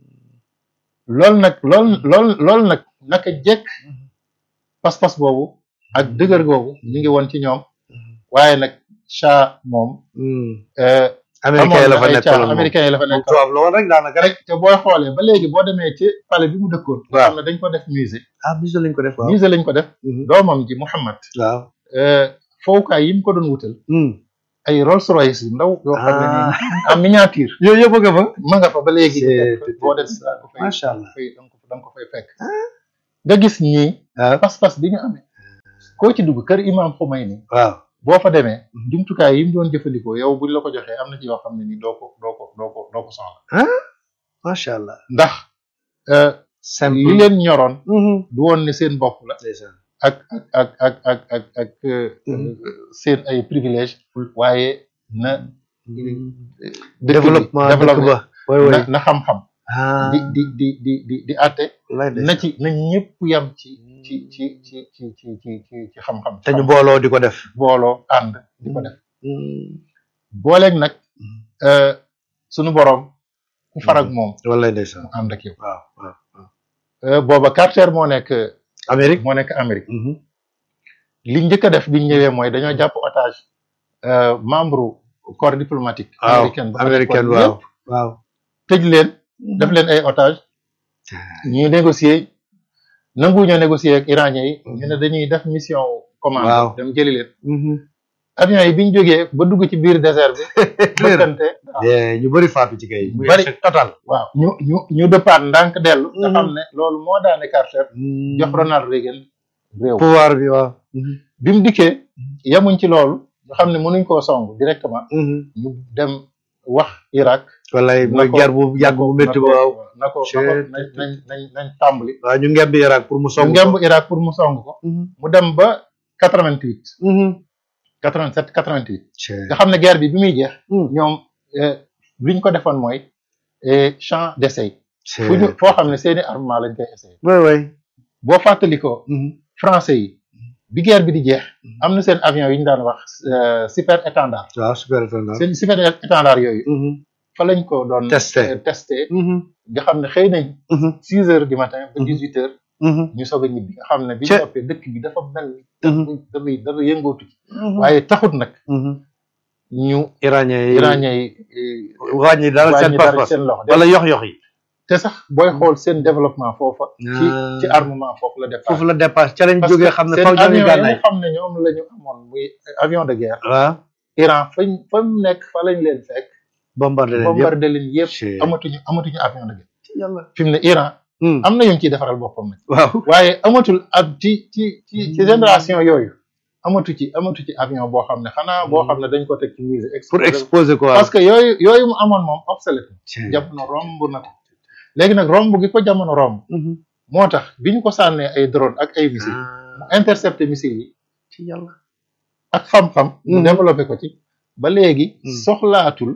loolu nag loolu loolu loolu nag naka jekk pas-pas boobu ak dëgër googu mi ngi woon ci ñoom waaye nag Shah moom euh, américain la fa amoon na ay nekkaloon caa moom américain yi la fa moom nekk tubaab la woon rek daanaka rek rek te booy xoolee ba léegi boo demee ci palais bi mu dëkkoon nga Waaw. xam ne dañ ko def musée ah bisu lañ ko def waaw musée lañ ko def Mhm. doomam ji Muhammad waaw euh, fowukaay yi mu ko doon wutal ay Rolls Royce yu ndaw yoo xam ne Ah. nii en miniature yooyu yëpp nga fa ma nga fa ba léegi C'est- boo dem da nga ko fay macha allah fay da nga ko da nga ko fay fekk nga gis ñii waaw pas-pas bi ñu amee koo ci dugg kër imam Khomeini waaw boo fa demee jumtukaay yi mu doon jëfandikoo yow buñ la ko joxee am na ci yoo xam ne ni doo ko doo ko doo ko doo ko soxla macha allah ndax euh, simple li leen ñoroon Mhm. du woon ne seen bopp la ndeysaan ak ak ak ak ak ak ak euh, Mhm. seen ay privilège waaye na dëkk bi développement dëkk développé ba way way na na xam-xam ah di di di di di di àtte lay na ci na ñëpp yam ci ci ci ci ci ci ci ci ci xam-xam te ñu booloo di ko def booloo ànd di ko def booleeg nag euh, sunu boroom ku farag moom wallaay ndeysaan mu ànd ak yow waaw waaw waaw Euh, booba Carter moo nekk Amérique moo nekk Amérique Mhm. li njëkk a def biñ ñëwee mooy dañoo jàpp otage euh, membre corps diplomatique waaw américaine bu fa américaine nekkoon waaw yëpp, waaw tëj leen def leen ay otage ñu négocier nangu ñoo négocier ak iranien yi ñu ne dañuy def mission commande Waaw. dem jëli leen Mhm. avion yi biñ jógee ba dugg ci biir désert bi bëkkante waaw. Eh, ñu bëri faatu ci kay Ñu bëri. échec total waaw ñu ñu ñu dëppaat ndànk dellu nga Mhm. xam ne loolu moo daane Carter jox Ronald Reagan réew pouvoir bi waaw bi mu dikkee yemuñ ci loolu ñu xam ne mënuñ koo song directement Mhm. ñu dem wax Irak wallaay na mooy ko- guerre bu yàgg bu métti na ba ko- waaw na ko na ko Chut. nañ nañ nañ nañ tàmbali waaw ñu ngemb Irak pour mu ñu song ngemb Irak pour mu song ko mu dem ba quatre-vingt-huit quatre-vingt-sept quatre-vingt-huit nga xam ne guerre bi bi muy jeex ñoom eh, li ñu ko defoon mooy eh, champ d'essai fu ñu foo xam ne seeni armement lañ koy essayé way way boo fàttalikoo français yi bi guerre bi di jeex am na seen avion yi ñu daan wax euh, super étendard waaw super étonnant seen super étendard yooyu fa lañ ko doon Testé. euh, testé nga xam ne xëy nañ six heures du matin ba Mhm. dix huit heures ñu soog a ñibbi nga xam ne bi Cé. ñu noppee dëkk bi dafa mel ni dafa dafa yëngootu ci waaye taxut nag ñu iranien yi iranien yi eh, wàññi dara seen wàññi dara pas-pas seen loxo wala yox-yox yi te sax booy xool seen développement foofa ci Ah. ci armement foofu la départ foofu la dépasse ca lañ parce jógee que xam ne seen faw ñoo ngi avion yi gànnaay nga xam ne ñoom la ñu amoon muy avion de guerre waaw Iran fañ fa mu nekk fa lañ leen fekk bombardé leen yëpp bombardé leen yëpp Chut. amatuñu amatuñu avion de guerre yàlla fi mu ne Iran am na yum ciy defaral boppam nag waaw waaye amatul ab ci ci ci ci génération yooyu amatu ci amatu ci avion boo xam ne xanaa boo xam ne dañ ko teg ci musée pour exposé exposer quoi parce que yooyu yooyu mu amoon moom obsolète jamono romb na ko léegi nag romb gi ko jamono romb moo tax bi ñu ko sànnee ay drone ak ay missile mu intercepté missile yi ci yàlla ak xam-xam mu Mhm. développé ko ci ba léegi Mhm. soxlaatul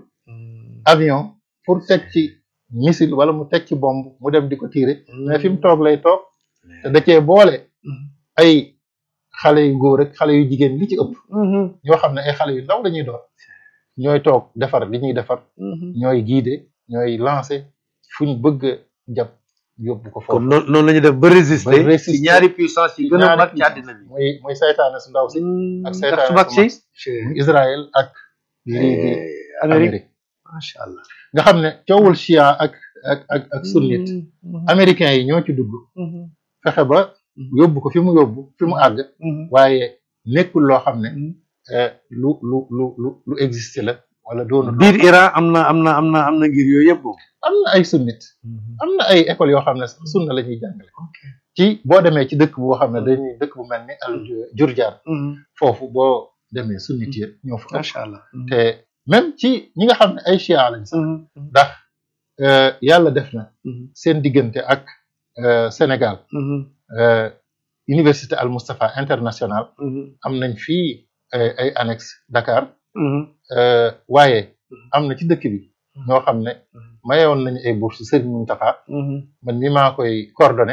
avion pour teg ci missile wala mu teg ci bombe mu dem di ko tirer mais fi mu toog lay toog te da cee boole ay xale yu góor ak xale yu jigéen li ci ëpp ñoo xam ne ay xale yu ndaw la ñuy doon ñooy toog defar li ñuy defar ñooy guider ñooy lancer fu ñu bëgg a jàpp yóbbu ko kon foofu noonu noonu la ñuy def ba résister Ba résister. ci ñaari puissance yi gën a ñaari mag ci puissance. àddina bi muy muy saytaane su ndaw si ak ak saytaane su mag su si muy Israël ak lii di Eh, Amérique Amérique macha allah nga xam ne coowul chia ak ak ak ak sunnite américains yi ñoo ci dugg fexe ba yóbbu ko fi mu yóbbu fi mu àgg waaye nekkul loo xam ne eh, lu lu lu lu lu existe la wala doonu biir Iran am na am na am na am na ngir yooyu yëpp moom am na ay sunnit am na ay écoles yoo xam ne sax sunna la ñuy jàngale ci boo demee ci dëkk boo xam ne dañuy dëkk bu mel ni al Jurjaan foofu boo demee sunnit yi ñoo fa ëpp macha allah te même ci ñi nga xam ne ay chia lañ sax ndax euh, yàlla def na seen diggante ak euh, Sénégal euh, université Al Moustapha international am nañ fii ay ay annexe Dakar euh, waaye am na ci dëkk bi ñoo xam ne mayoon nañu ay bourse Serigne Mountakha man mi maa koy coordonné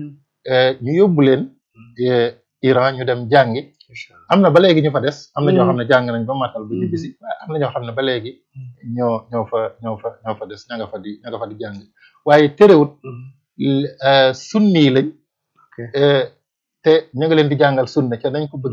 euh, ñu yóbbu leen euh, Iran ñu dem jàngi am na ba léegi ñu fa des am na ñoo xam ne jàng nañ ba matal ba ñibbisi waaye am na ñoo xam ne ba léegi ñoo ñoo fa ñoo fa ñoo fa des ña nga fa di ña nga fa di jàng waaye terewut l- euh, sunni yi lañ euh, te ñu ngi leen di jàngal sunna ca nañ ko bëgg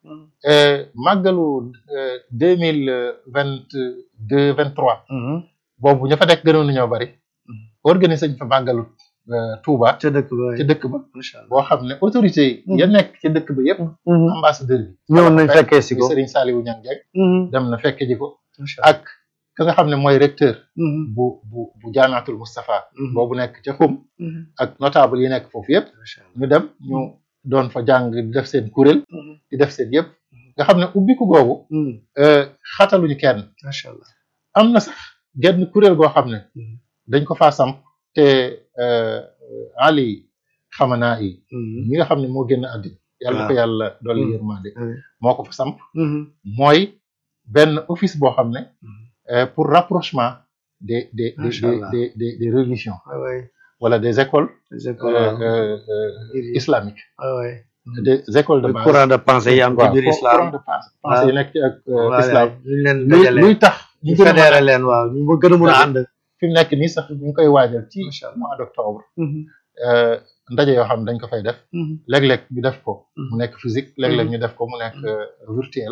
euh, màggalu deux mille vingt deux vingt trois boobu ña fa nekk gënoon nañoo bari organiser ñu fa màggalu Touba ca dëkk ba ci dëkk ba macha allah boo xam ne autorité yi ya nekk ci dëkk ba yëpp ambassadeur bi ñëwoon nañ fekkee si ko Serigne Saliou Niang Dieng dem na fekke ji ko macha allah ak ka nga xam ne mooy recteur bu bu bu jaamaatul Moustapha boobu nekk ca xum ak notable yi nekk foofu yëpp macha allah ñu dem ñu doon fa jàng di def seen kuréel di def seen yëpp nga xam ne ubbiku googu xataluñu kenn macha allah am na sax genn kuréel goo xam ne dañ ko faa samp te Ali xamanaa yi ñi nga xam ne moo génn àddina yàlla ko yàlla dolli yërmande moo ko fa samp mooy benn office boo xam ne pour rapprochement des des des des des des religions wala des écoles islamiques des écoles de base courant de pensée yi am ci biir islam courant de pensée yi nekk ci ak islam luñ leen luy dajale luy tax ñu ñu gën a mën a fédéré leen waaw ñu ma gën a mën a ànd fi mu nekk nii sax ñu ngi koy waajal ci Macha Allah. mois d' octobre ndaje yoo xam ne dañ ko fay def léeg-léeg ñu def ko mu nekk physique léeg-léeg ñu def ko mu nekk virtuel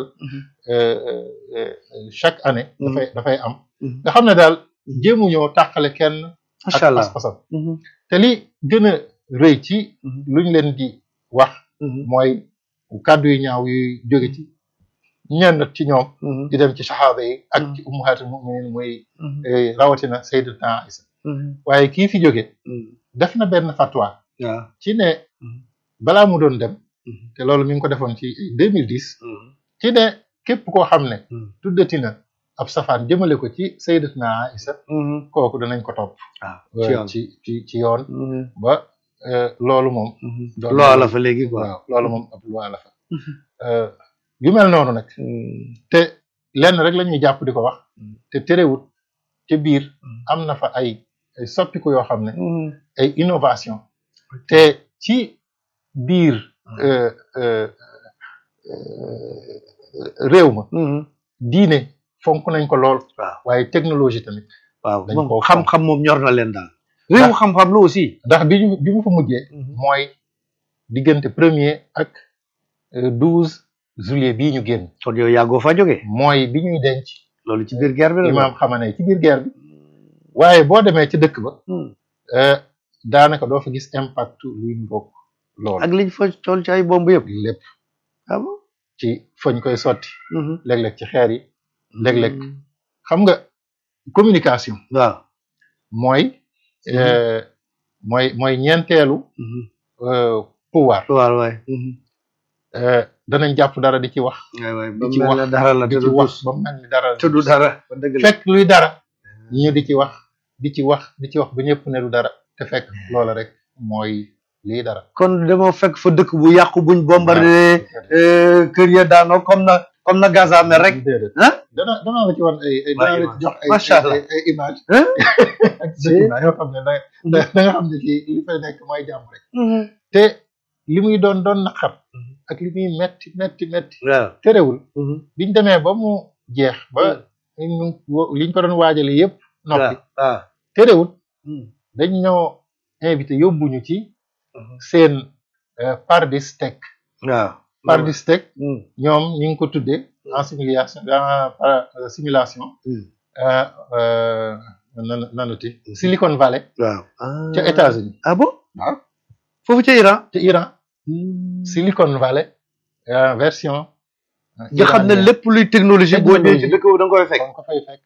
chaque année dafay dafay am nga xam ne daal jéemuñoo tàqale kenn ak macha allah pas-pasam te li gën a rëy ci luñ leen di wax mooy kàddu yu ñaaw yuy jóge ci ñenn ci ñoom di dem ci saxaaba yi ak ci ummahatul muminin muy eh, rawatina sayyidatuna Aïsa waaye kii fi jóge def na benn fatwa waaw ci ne balaa mu doon dem te loolu mi ngi ko defoon ci 2010 ci ne képp koo xam ne tuddati na ab safaan jëmale ko ci sayyidatuna Aïsa kooku danañ ko topp waaw ci yoon ci ci ci yoon ba eh, loolu moom doon na- loola fa léegi quoi waaw loolu moom ab loi la fa Euh, yu mel noonu nag te lenn rek la ñuy jàpp di ko wax te terewut te biir am na fa ay ay soppiku yoo xam ne ay innovation te ci biir euh, euh, euh, réew ma diine fonk nañ ko lool waaw waaye technologie tamit waaw dañ moom koo xam-xam moom ñor na leen daal réewu xam-xam la aussi ndax bi ñu bi mu fa mujjee mooy diggante premier ak douze juillet bii ñu génn kon yow yàggoo fa jógee mooy bi ñuy denc loolu ci biir guerre bi la imaam xamane ci biir guerre bi waaye boo demee ci dëkk ba euh, daanaka doo fa gis impact luy mbokk loolu ak liñ fa tool ci ay bomb yëpp lépp ah bon ci fañ koy sotti léeg-léeg ci xeer yi léeg-léeg xam nga communication waaw mooy euh, mooy mooy ñeenteelu euh, pouvoir waaw waay euh, danañ jàpp dara di ci wax waay waay di ba ci mel wax ne dara la di te ci du wax tus ba mel ni dara te du dara ba dëgg la fekk luy dara ñu di ci wax di ci wax di ci wax ba ñëpp ne du dara te fekk loola rek mooy lii dara kon dama fekk fa dëkk bu yàqu buñ bombardé kër ya daanoo comme na comme na Gaza mel rek déedéet ah dana danaa la ci wan ay ay Waaw, danaa la image. ci jox ay Macha Allah. ay ay image Hein? ak document yoo xam ne da da da nga xam ne fii li fay nekk mooy jàmm rek te li muy doon doon naqar ak li muy metti metti metti waaw terewul biñ demee ba mu jeex ba ñu wo- liñ ko doon waajale yëpp noppi waaw terewul dañ ñoo invité yóbbuñu ci seen euh, Pardistec waaw Pardistec ñoom ñu ngi ko tuddee en simulation en para- euh, simulation euh, euh, nan nan la ti Silicon Valley waaw ca États-Unis ah bon waaw foofu ca Iran ca Iran Silicon Valley euh, version euh, nga xam ne iranienne. lépp luy technologie boo ñëwee ci Technologie. dëkk boobu da nga koy fekk da nga ko fay fekk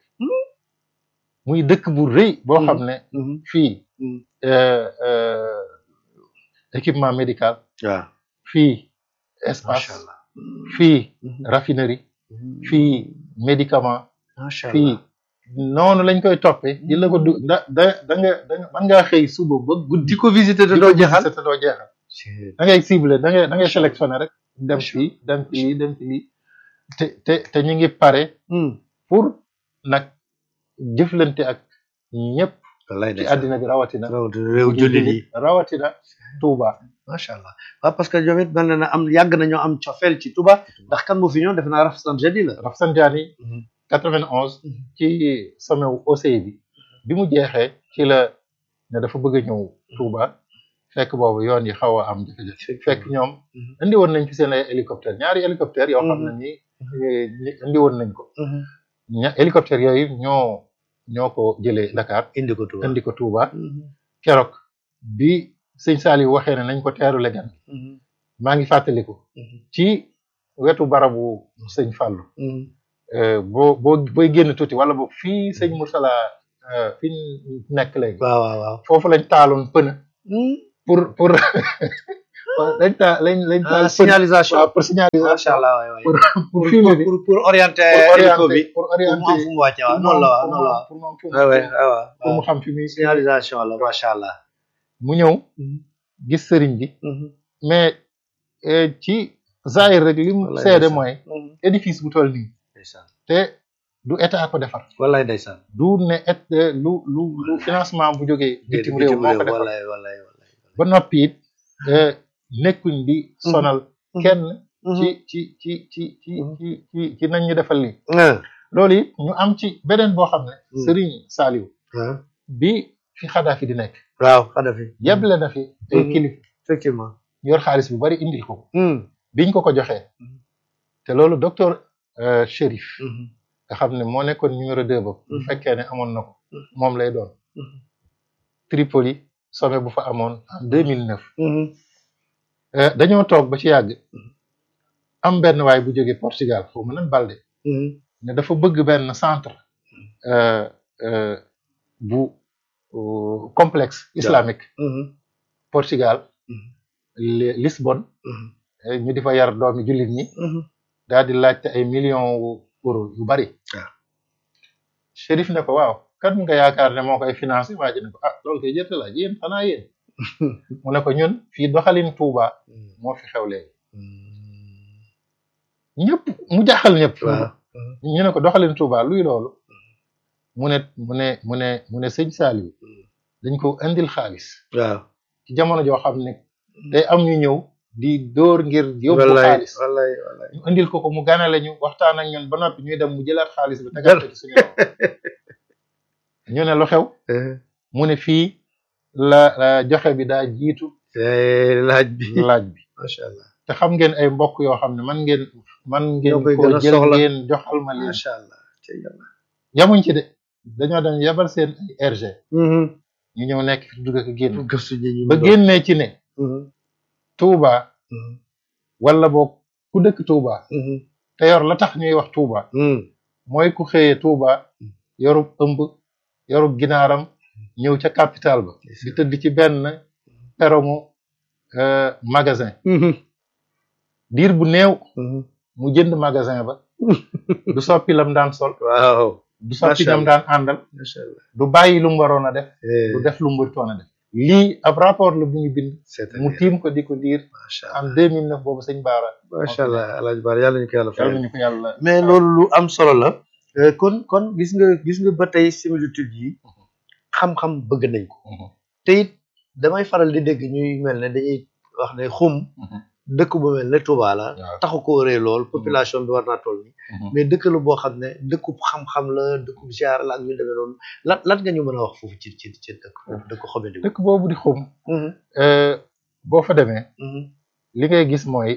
muy dëkk bu rëy boo xam ne fii euh, euh, équipement médical waaw fii macha espace allah fii raffinerie fii médicament macha allah fii noonu lañ koy toppee di la ko du da da da nga da nga mën ngaa xëy suba ba guddi di ko visiter te di doo ko jeexal visiter te doo jeexal da ngay ciblé da ngay da ngay sélectionné rek dem fii dem ci lii dem ci lii te te te ñu ngi pare pour nag jëflante ak ñëpp wallaay ci àddina bi rawatina rawatina réew jullit yi rawatina Touba macha allah waaw parce que ñoom it mel na ne am yàgg nañoo am cofeel ci Touba ndax kan moo fi ñëw def naa Rafsanjani la Rafsanjani 91 ci sommet wu OCI bi bi mu jeexee ci la ne dafa bëgg a ñëw Touba fekk boobu yoon yi xaw a am jafe-jafe fekk ñoom indi woon nañ ci seen ay hélicoptère ñaari hélicoptère yoo xam ne ni ñi indi woon nañ ko ña hélicoptère yooyu ñoo ñoo ko jëlee Dakar indi ko Touba indi ko Touba keroog bi sëñ Saliou waxee ne nañ ko teeru legan maa ngi fàttaliku ci wetu barabu sëñ Fallou boo boo booy génn tuuti wala boog fii sëñ Moursala fi ñu nekk léegi waaw waaw waaw foofu lañ taaloon pëna pour pour lañ taal lañ lañ taal pëna signalisation waaw pour signalisation macha allah waay waay pour pour pour fumier bi pour pour orienter pour hélico bi orienter pour pour mu am orienter fu mu wàcce waaw noonu la waaw noonu la waaw pour mu am fu mu waaw waaw waaw pour mu xam fi muy signalisation la macha allah mu ñëw gis sëriñ bi mais eh, ci zahir rek li mu Wallaay seede ndeysaan. mooy édifice bu toll nii ndeysaan te du état ko defar wallaay ndeysaan du ne et lu lu lu financement bu jógee bitim réew moo ko defar wallaay wallaay wallaay ba noppi it eh, nekkuñ di sonal kenn ci ci ci ci ci ci ci ci nañ ñu defal lii loolu it ñu am ci beneen boo xam ne Mm. Sëriñ Saliou ah bi fi Xadaafi di nekk waaw Kadhafi yeble na fi ay Mhm. kilifa effectivement yor xaalis bu bari indil ko biñ ko ko joxee te loolu docteur euh, Chérif nga xam ne moo nekkoon numéro deux ba bu Mhm. fekkee ne amoon na ko Mhm. moom lay doon Tripoli sommet bu fa amoon en deux mille neuf dañoo toog ba ci yàgg am benn waay bu jógee Portugal foofu mu nan Balde ne dafa bëgg benn centre euh, euh, bu euh, complexe islamique Portugal Li- Lisbonne eh, ñu di fa yar doomi jullit ñi daal di laajte ay millions wu euro yu bari waaw. Chérif ne ko waaw kan nga yaakaar ne moo koy financé waa ji ne ko ah loolu koy jërte laaj yéen xanaa yéen mu ne ko ñun fii doxalin Touba moo fi xew léegi ñëpp mu jaaxal ñëpp waaw ñu ne ko doxalin Touba luy loolu mu ne mu ne mu ne mu ne sëñ Saliou dañ ko indil xaalis waaw ci jamono joo xam ne day am ñu ñëw di dóor ngir yóbbu wallaay xaalis wallaay wallaay ñu indil ko ko mu ganale ñu waxtaan ak ñun ba noppi ñuy dem mu jëlaat xaalis bi tegal ko ci suñu loxo ñu ne lu xew mu ne fii la la joxe bi daa jiitu laaj bi laaj bi macha allah te xam ngeen ay mbokk yoo xam ne man ngeen man ngeen Ñoo koy ko gën a jël soxla. ngeen joxal ma leen macha allah ci yàlla yamuñ ci de dañoo dem yebal seen ay RG ñu ñëw nekk fi dugg ak a génn gëstu ñi ñu ba génnee ci ne Touba wala boog ku dëkk Touba te yor la tax ñuy wax Touba mooy ku xëyee Touba yorub ëmb yorub ginaaram ñëw ca capital ba di tëdd ci benn peromu euh, magasin diir bu néew mu jënd magasin ba du soppi lam daan sol waaw du soppi Macha ñam daan àndal macha allah du bàyyi lu mu waroon a def du def lu mu warutoon a def lii ab rapport la bu ñu bind c'est mu tiim ko di ko diir macha en allah 2009 boobu sëñ Baara macha allah alaaji baar yàlla ñu ko yàlla yàlla fayal nañu ko yàlla mais loolu lu am solo la Euh, kon kon gis nga gis nga ba tey similitude yi xam-xam bëgg nañ ko te it damay faral di dégg ñuy mel ne dañuy wax ne xum dëkk bu mel ne Touba la waaw. taxu ko rëy lool population bi war naa toll nii mais dëkk la boo xam ne dëkkub xam-xam la dëkkub ziar la ak ñu demee noonu lan lan nga ñu mën a wax foofu ci ci ci dëkk foofu dëkk xobedi dëkk boobu di xum euh, boo fa demee li ngay gis mooy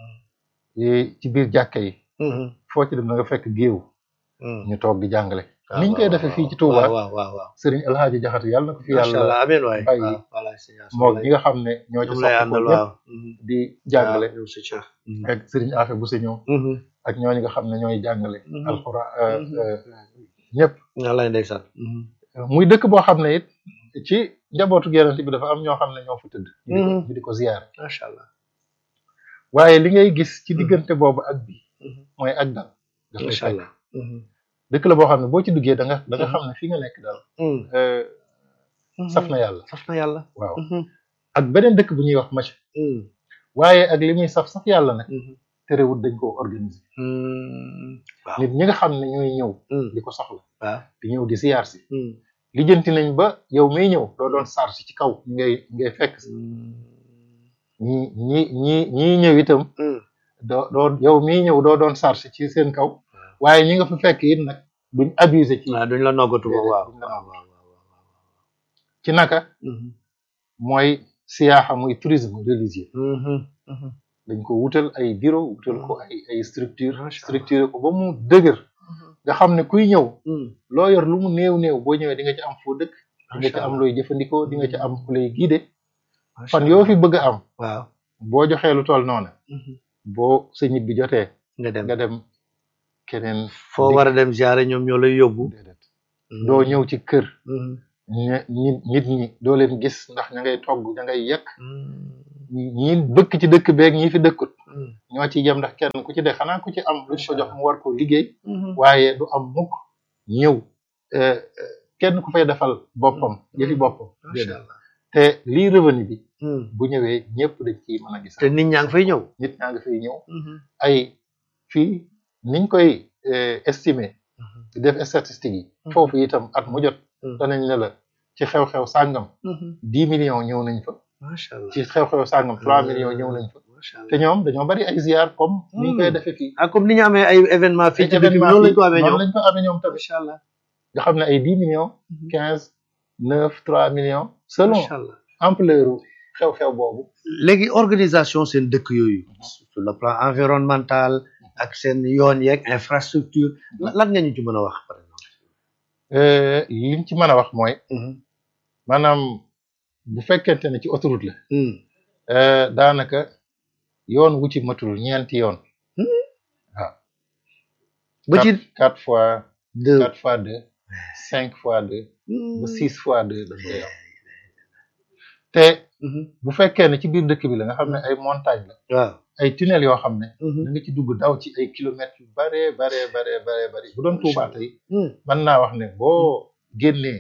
yi ci biir jàkka yi foo ci dem da nga fekk géew ñu toog di jàngale ni ñu koy defee fii ci Touba waaw waaw waaw sëriñ El Hadji Jaxate yàlla na ko fi macha yàlla allah amiin waay bàyyi waaw voilà sëñ As moog ñi nga xam ne ñoo ci ñoom lay soxla ko àndal ñëpp waaw di jàngale ñoom si Cheikh ak sëriñ Afe bu si ñëw ak ñooñu nga xam ne ñooy jàngale Mhm. alxuraan Mhm. ñëpp wallaay ndeysaan muy dëkk boo xam ne it ci njabootu Yonent bi dafa am ñoo xam ne ñoo fa tëdd ñu di ko- Mhm. ñu di ko ziyaar macha allah waaye li ngay gis ci Mhm. diggante boobu ak bi Mhm. mooy ak dal dafay macha fekk allah dëkk la boo xam ne boo ci duggee da nga da nga Mhm. xam ne fi nga nekk daal euh, saf na yàlla saf na yàlla waaw ak beneen dëkk bu ñuy wax Macha waaye ak li muy saf saf yàlla nag terewut dañ koo organiser waaw nit ñi nga xam ne ñooy ñëw di ko soxla waaw di ñëw di siyaar si lijjanti nañ ba yow miy ñëw doo doon charge ci kaw ñi ngay ngay fekk si ñi ñi ñi ñii ñëw itam doo doo yow miy ñëw doo doon charge ci seen kaw waaye ñi nga fa fekk it nag duñ abuser ci waaw duñ la noggatu ba Déedéet, waaw duñ la waaw noggatu. waaw ci naka mooy siyaaxa muy tourisme religieux dañ ko wutal ay bureau wutal ko ay ay structure Macha Allah. structuré ko ba mu dëgër nga xam ne kuy ñëw loo yor lu mu néew néew boo ñëwee di nga ci am foo dëkk di nga ci am looy jëfandikoo di nga ci am ku lay guider fan yoo fi bëgg a am waaw boo joxee lu toll noonu boo sa ñibbi jotee nga dem nga dem keneen foo war a dem ziare ñoom ñoo lay yóbbu déedéet doo ñëw ci kër ña nit nit ñi doo leen gis ndax ña ngay togg ña ngay yekk ñi bëkk ci dëkk beeg ñi fi dëkkut ñoo ci yem ndax kenn ku ci de xanaa ku ci am lu ko jox mu war ko liggéey waaye du am mukk ñëw kenn ku fay defal boppam yëfi boppam déedéet te lii revenu bi bu ñëwee ñëpp dañ ci mën a gis te nit ñaa ngi fay ñëw nit ñaa ngi fay ñëw ay fii niñ koy estimer di def statistiques yi foofu itam at mu jot danañ ne la ci xew-xew sàngam dix millions ñëw nañ fa macha allah ci xew-xew sàngam trois millions ñëw nañ fa te ñoom dañoo bari ay ziar comme ni ñu koy defee fii ah comme ni ñu amee ay événement fii ci dëkk bi noonu lañ ko amee ñoom lañ ko amee ñoom tamit macha allah nga xam ne ay dix millions quinze neuf trois millions selon macha allah ampleur xew-xew boobu léegi organisation seen dëkk yooyu sur le plan environnemental ak seen yoon yeeg infrastructure lan nga ñu ci mën a wax par exemple liñ ci mën a wax mooy maanaam bu fekkente ne ci autoroute la daanaka yoon wu ci matul ñeenti yoon waaw ba ci quatre fois deux quatre fois deux cinq fois deux ba six fois deux dañ koy am te bu fekkee ne ci biir dëkk bi la nga xam ne ay montagne la waaw ay tunnel yoo xam ne da nga ci dugg daw ci ay kilomètres yu bare bare bare bare bare bu doon Tuubaa tey mën naa wax ne boo génnee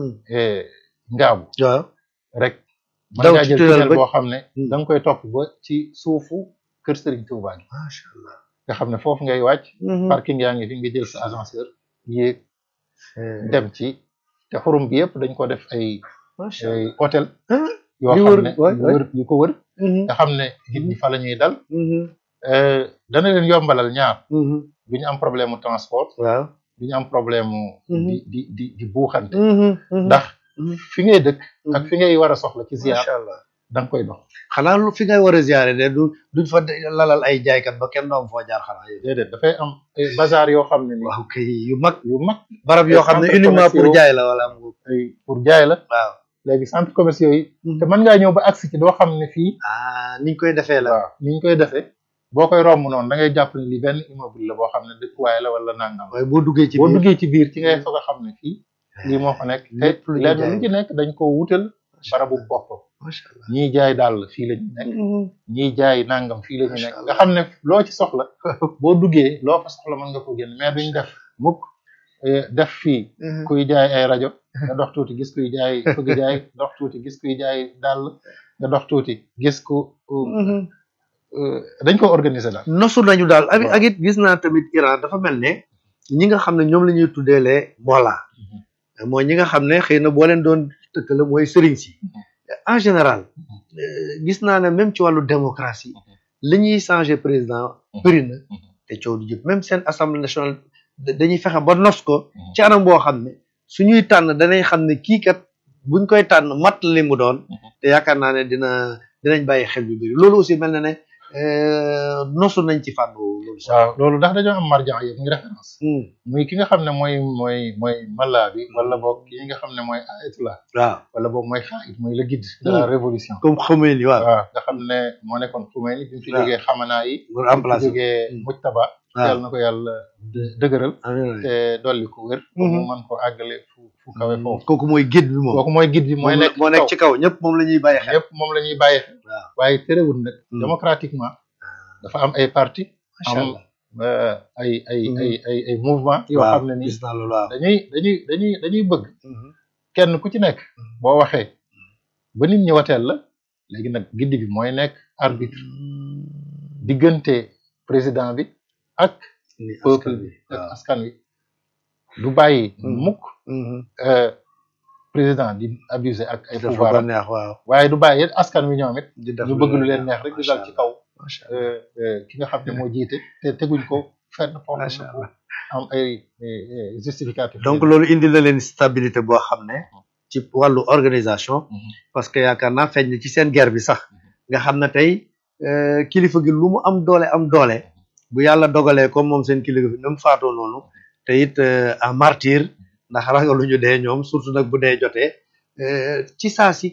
ngaabu waaw rek mën Daw ngaa ci jël tunnel tunnel ba- boo xam ne Hmm. da nga koy topp ba ci suufu kër Serigne Touba gi macha allah nga xam ne foofu ngay wàcc parking yaa ngi fi nga jël sa ascenseur yéeg dem ci te xurum bi yëpp dañ ko def ay macha ay allah hôtel Ah, yoo yu xam wër- ne waay, yu waay. wër yu ko wër nga xam ne nit ñi fa la ñuy dal Euh, dana leen yombalal ñaar du ñu am problème mu transport waaw du ñu am problème mu Mhm. di di di di buuxante ndax fi ngay dëkk ak fi ngay war a soxla ci ziar macha allah da nga koy dox xanaa lu fi ngay war a ziare de du duñ fa de- lalal ay jaaykat ba kenn doom foo jaar xanaa yooyu déedéet dafay am ay bazar yoo xam ne ni waaw kay yu mag yu mag barab yoo xam ne centre uniquement pour commerciaux. jaay la wala am nga ay pour jaay la waaw léegi centre commerciaux yi te mën ngaa ñëw ba agsi ci doo xam ne fii ah niñ koy defee la waaw ni ñu koy defee boo koy romb noonu da ngay jàpp ne li benn immeuble la boo xam ne dëkkuwaay la wala nangam waaye boo duggee ci boo biir duggee ci biir ci ngay soog a xam ne fii lii moo fa nekk te lépp lu ñuy lenn jaay. lu ci nekk dañ ko wutal barabu bopp macha allah ñiy jaay dàll fii la ñu nekk ñiy jaay nangam fii la ñu Macha nekk Allah. nga xam ne loo ci soxla boo duggee loo fa soxla mën nga ko génn mais duñ def mukk eh, def fii kuy jaay ay rajo nga dox tuuti gis kuy jaay fëgg jaay dox tuuti gis kuy jaay dàll nga dox tuuti gis ku euh, dañ ko organiser daal nosu nañu daal ak Waaw. ak it gis naa tamit Iran dafa mel ne ñi nga xam ne ñoom la ñuy tuddee les mola mooy ñi nga xam ne xëy na boo leen doon tëkkale mooy sëriñ si en général euh, gis naa ne même ci wàllu démocratie li ñuy changer président bëri na te coow du jëpp même seen assemblée nationale da- dañuy fexe ba nos ko ci anam boo xam ne suñuy tànn danañ xam ne kii kat buñ koy tànn mat li mu doon te yaakaar naa ne dina dinañ bàyyi xel yu bëri loolu aussi mel na ne euh, nosu nañ ci fànn woowu loolu sax. waaw loolu ndax dañoo am marjan yëpp ngi référence Hmm, muy ki nga xam ne mooy mooy mooy malla bi wala boog ki nga xam ne mooy ayatullah waaw wala boog mooy xaayit mooy le guide de la Hmm. révolution comme xamee ni waaw. waaw nga xam ne moo nekkoon Khomeini bi mu fi waaw. jógee xamanaa yi pour bi mu fi remplacer. jógee Hmm. mujtaba waaw yàlla na ko yàlla dë- dëgëral amiin te dolli ko wér pour mu mën ko àggale fu fu kawe foofu kooku mooy guide bi moom. kooku mooy guide bi mooy moom la- nekk moo nekk ci kaw ñëpp moom la ñuy bàyyi xel. ñëpp moom la ñuy bàyyi xel waaw waaye terewul nag Hmm. démocratiquement dafa am ay parti macha am allah. euh, ay ay Hmm. ay ay ay mouvement yoo waaw xam ne nii gis naa loolu waaw. dañuy dañuy dañuy dañuy bëgg Mhm. kenn ku ci nekk boo waxee ba nit ñi wateel la léegi nag giddi bi mooy nekk arbitre diggante président bi ak ni peuple askan bi bi ak waaw. askan wi du bàyyi Hmm. mukk Mhm. euh, président di abuser ak ay dafa pouvoir ba am neex waaw. waaye du bàyyi it askan wi ñoom it di def ñu bëgg lu leen neex rek di dal ci kaw macha allah euh, euh, ki nga xam ne moo jiite te teguñ ko fenn foo xam macha ne allah. am ay ay- ay justificatif donc loolu indi na leen stabilité boo xam ne ci wàllu organisation Mhm. parce que yaakaar naa feeñ na ci seen guerre bi sax nga xam ne tey euh, kilifa gi lu mu am doole am doole bu yàlla dogalee comme moom seen kilifa bi na mu faatoo noonu te it euh, en martyr ndax ragaluñu dee ñoom surtout nag bu dee jotee euh, ci saa si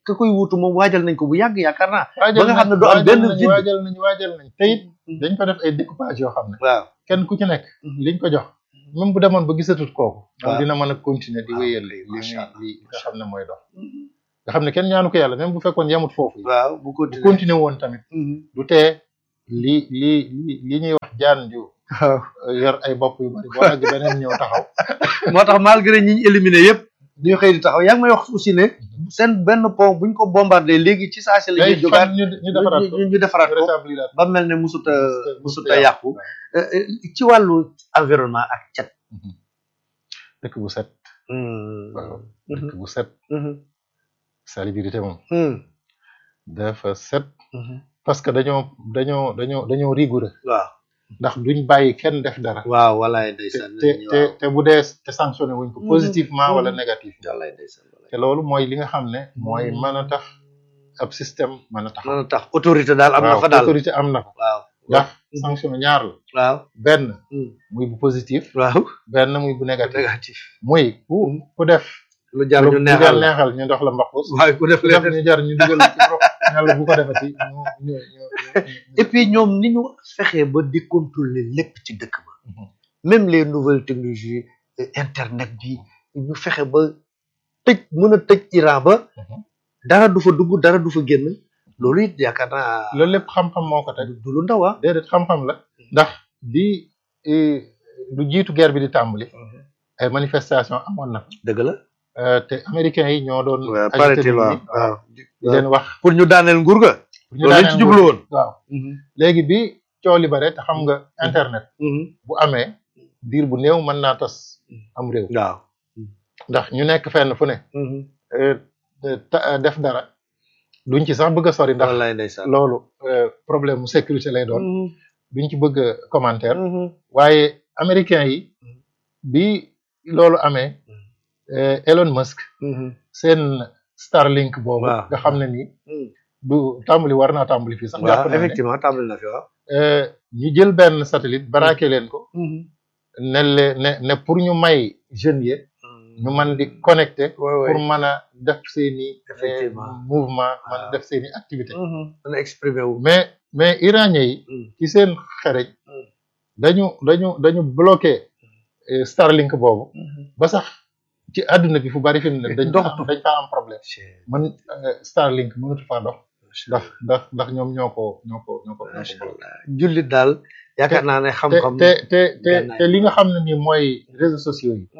ka koy wuutu moom waajal nañ ko bu yàgg yaakaar naa waajal ba nga xam ne nañ du am benn waajal nañ vide. waajal nañ waajal nañ te it dañ ko def ay découpage yoo xam ne waaw kenn ku ci nekk liñ ko jox même bu demoon ba gisatut kooku moom waaw. dina mën a continuer di waaw, wéyal li li macha Allah, li nga xam ne mooy dox nga xam ne kenn ñaanu ko yàlla même bu fekkoon yamut foofu waaw bu bu continuer continuer woon tamit du tee li li li li ñuy wax jaan ju waaw yor ay bopp yu bari boo nag beneen ñëw taxaw moo tax malgré ñi ñu éliminé yëpp ñu xëy di taxaw yaa ngi may wax aussi ne seen benn pont buñ ko bombardé léegi ci saa si la ñuy day jógaat fan ñu ñu defaraat ko ñu ñu defaraat ko rétabliraat ba mel ne musuta Musuta- musuta musuta yàqu Euh, euh, ci wàllu environnement ak cet dëkk bu set waaw dëkk bu set salubrité moom dafa set parce que dañoo dañoo dañoo dañoo rigoureux waaw ndax duñ bàyyi kenn def dara waaw walaay te ndeysaan te te te bu dee te sanctionné wuñ ko Mhm. positivement wala Mhm. négatif walaay ndeysaan walaay te loolu mooy li nga xam ne mooy mën a tax ab système mën a tax mën a tax autorité daal am na fa daal autorité am na ko waaw ndax sanction ñaar la waaw benn Hmm. muy bu positif waaw benn muy bu négatif négatif muy ku ku def lu jar lu ñu lu neexal la neexal ñu dox la mbaqus waaye ku def ku def leen ñu jar ñu dugal ci rox yàlla bu ko defati ñu ñu ñu et puis ñoom ni ñu fexee ba di contrôler lépp ci dëkk ba Mhm. même les nouvelles technologies euh, internet bi ñu fexe ba tëj mën a tëj Iran ba Mhm. dara du fa dugg dara du fa génn loolu it yaakaar naa loolu lépp xam-xam moo ko teg du lu ndaw ah déedéet xam-xam la ndax di eh, lu jiitu guerre bi di tàmbali ay manifestation amoon na dëgg la Euh, te américains yi ñoo doon waaw agité paraît-il nit waaw ñi, waaw di leen wax pour ñu daaneel nguur ga pour ñu loolu lañ daaneel ci jublu nguur. woon waaw léegi bi coow li bare te xam nga internet Mhm. bu amee diir bu néew mën naa tas am réew waaw ndax ñu nekk fenn fu ne Mhm. euh, ta- def dara duñ ci sax bëgg a sori ndax wallaay ndeysaan loolu euh, problème mu sécurité lay doon Mhm. duñ ci bëgg a commentaire Mhm. waaye américains yi bi loolu amee euh, Elon Musk Mhm. seen Starlink boobu Waaw. nga xam ne nii Mhm. du tàmbali war naa tàmbali fii sax jàpp waaw naa ne effectivement tàmbali na fi waaw euh, ñu jël benn satellite baraake leen ko ne le ne ne pour ñu may jeunes yi ñu mën di connecté waay waay pour mën a def seeni euh, Effectivement. mouvement mën a Waaw. def seeni activité mën a exprimer wu mais mais iranien yi Mhm. ci seen xereñ Mm. dañu dañu dañu bloqué euh, Starlink boobu ba sax ci àdduna bi fu bari fi mu ne dañ fa Doxatu. am dañ fa am problème man euh, Starlink mënatu faa dox ndax ndax ndax ñoom ñoo ko ñoo ko ñoo ko ñoo ko macha bloqué. allah jullit daal yaakaar naa ne te xam-xam te te te gànnaay. te li nga xam ne nii mooy réseaux sociaux yi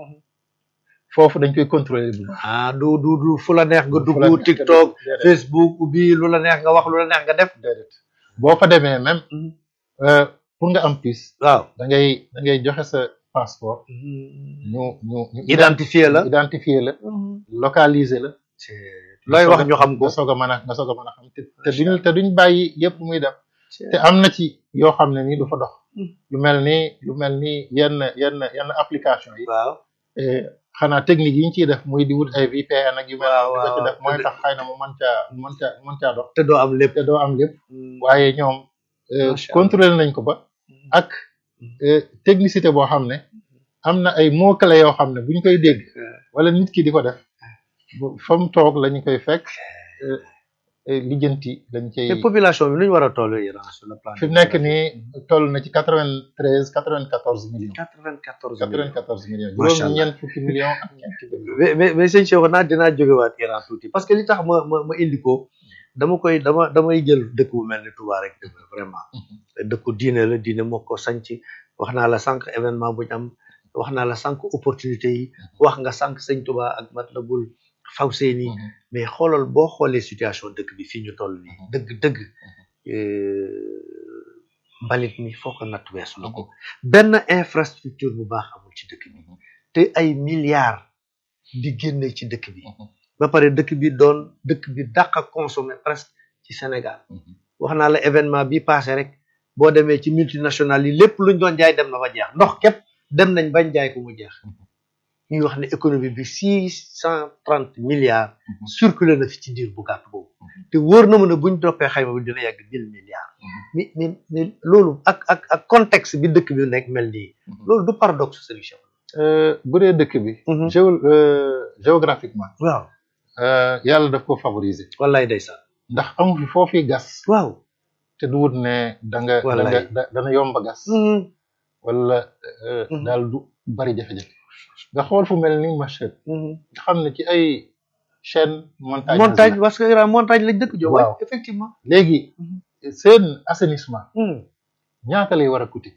foofu dañ koy contrôler bu baax. ah du du du fu la neex nga fu la dugg neex TikTok déedéet, Facebook bi lu la neex nga wax lu la neex nga def déedéet. boo fa demee même euh, pour nga am puce waaw da ngay da ngay joxe sa passeport ñu ñu ñu identifier la identifier la localiser la. looy wax ñu xam ko nga soog a mën a nga soog a mën a xam te te duñ te duñ bàyyi yëpp muy dem te am na ci yoo xam ne nii du fa dox. lu mel ni lu mel ni yenn yenn yenn application yi. waaw eh, xanaa technique yi ñu ciy def muy di wut ay VPN ak yu mel Waaw, noonu di ko ci waaw, def mooy te- tax xëy na mu mën caa mën caa mën caa dox te doo am lépp te doo am lépp waaye ñoom eh, Macha Allah. contrôlé nañ ko ba ak eh, technicité boo xam ne am na ay mots clés yoo xam ne bu ñu koy dégg wala nit ki di ko def bu- fa mu toog la ñu koy fekk eh, eh, lijjanti lañ cay te population bi nu ñu war a toll Iran sur le plan fi mu nekk nii toll na ci quatre vingt treize quatre vingt quatorze millions quatre-vingt-quatorze quatre vingt quatorze millions Macha juróom Allah. ñeent fukki millions ak ñeenti millions mais mais mais sëñ Cheikh naa dinaa jógewaat Iran tuuti parce que li tax ma ma ma indi ko dama koy dama damay jël dëkk bu mel ni Touba rek dëgg la vraiment dëkku diine la diine moo ko sanc wax naa la sànq événement bu ñu am wax naa la sànq opportunité yi wax nga sànq sëñ Touba ak Matlabul Fawzeyni mais xoolal boo xoolee situation dëkk bi fii ñu toll nii dëgg dëgg euh, mbalit mi foo ko natt weesu la ko benn infrastructure bu baax amul ci dëkk bi te ay milliards di génne ci dëkk bi ba pare dëkk bi doon dëkk bi dàq a consommer presque ci Sénégal wax naa la événement bi passé rek boo demee ci multinationales yi lépp luñ doon jaay dem na ba jeex ndox képp dem nañ bañ jaay ko mu jeex ñuy wax ne économie bi six cent trente milliards circulé na fi ci diir bu gàtt boobu te wóor na ma ne buñ toppee xayma bi dina yàgg mille milliards mais mais mais loolu ak ak ak contexte bi dëkk bi nekk mel nii loolu du paradoxe solution bu dee dëkk bi. géo géographiquement. waaw yàlla daf ko favoriser wallaay ndeysaan ndax amu fi foofi gas waaw te du wut ne da nga da nga Wallaay. da- dana yomba gas wala euh, Mhm. daal du bari jafe-jafe nga xool fu mel ni Machad nga xam ne ci ay chaîne montagne montagne parce que Iran montagne lañ dëkk jo Waaw. effectivement léegi seen assainissement ñaata lay war a coûter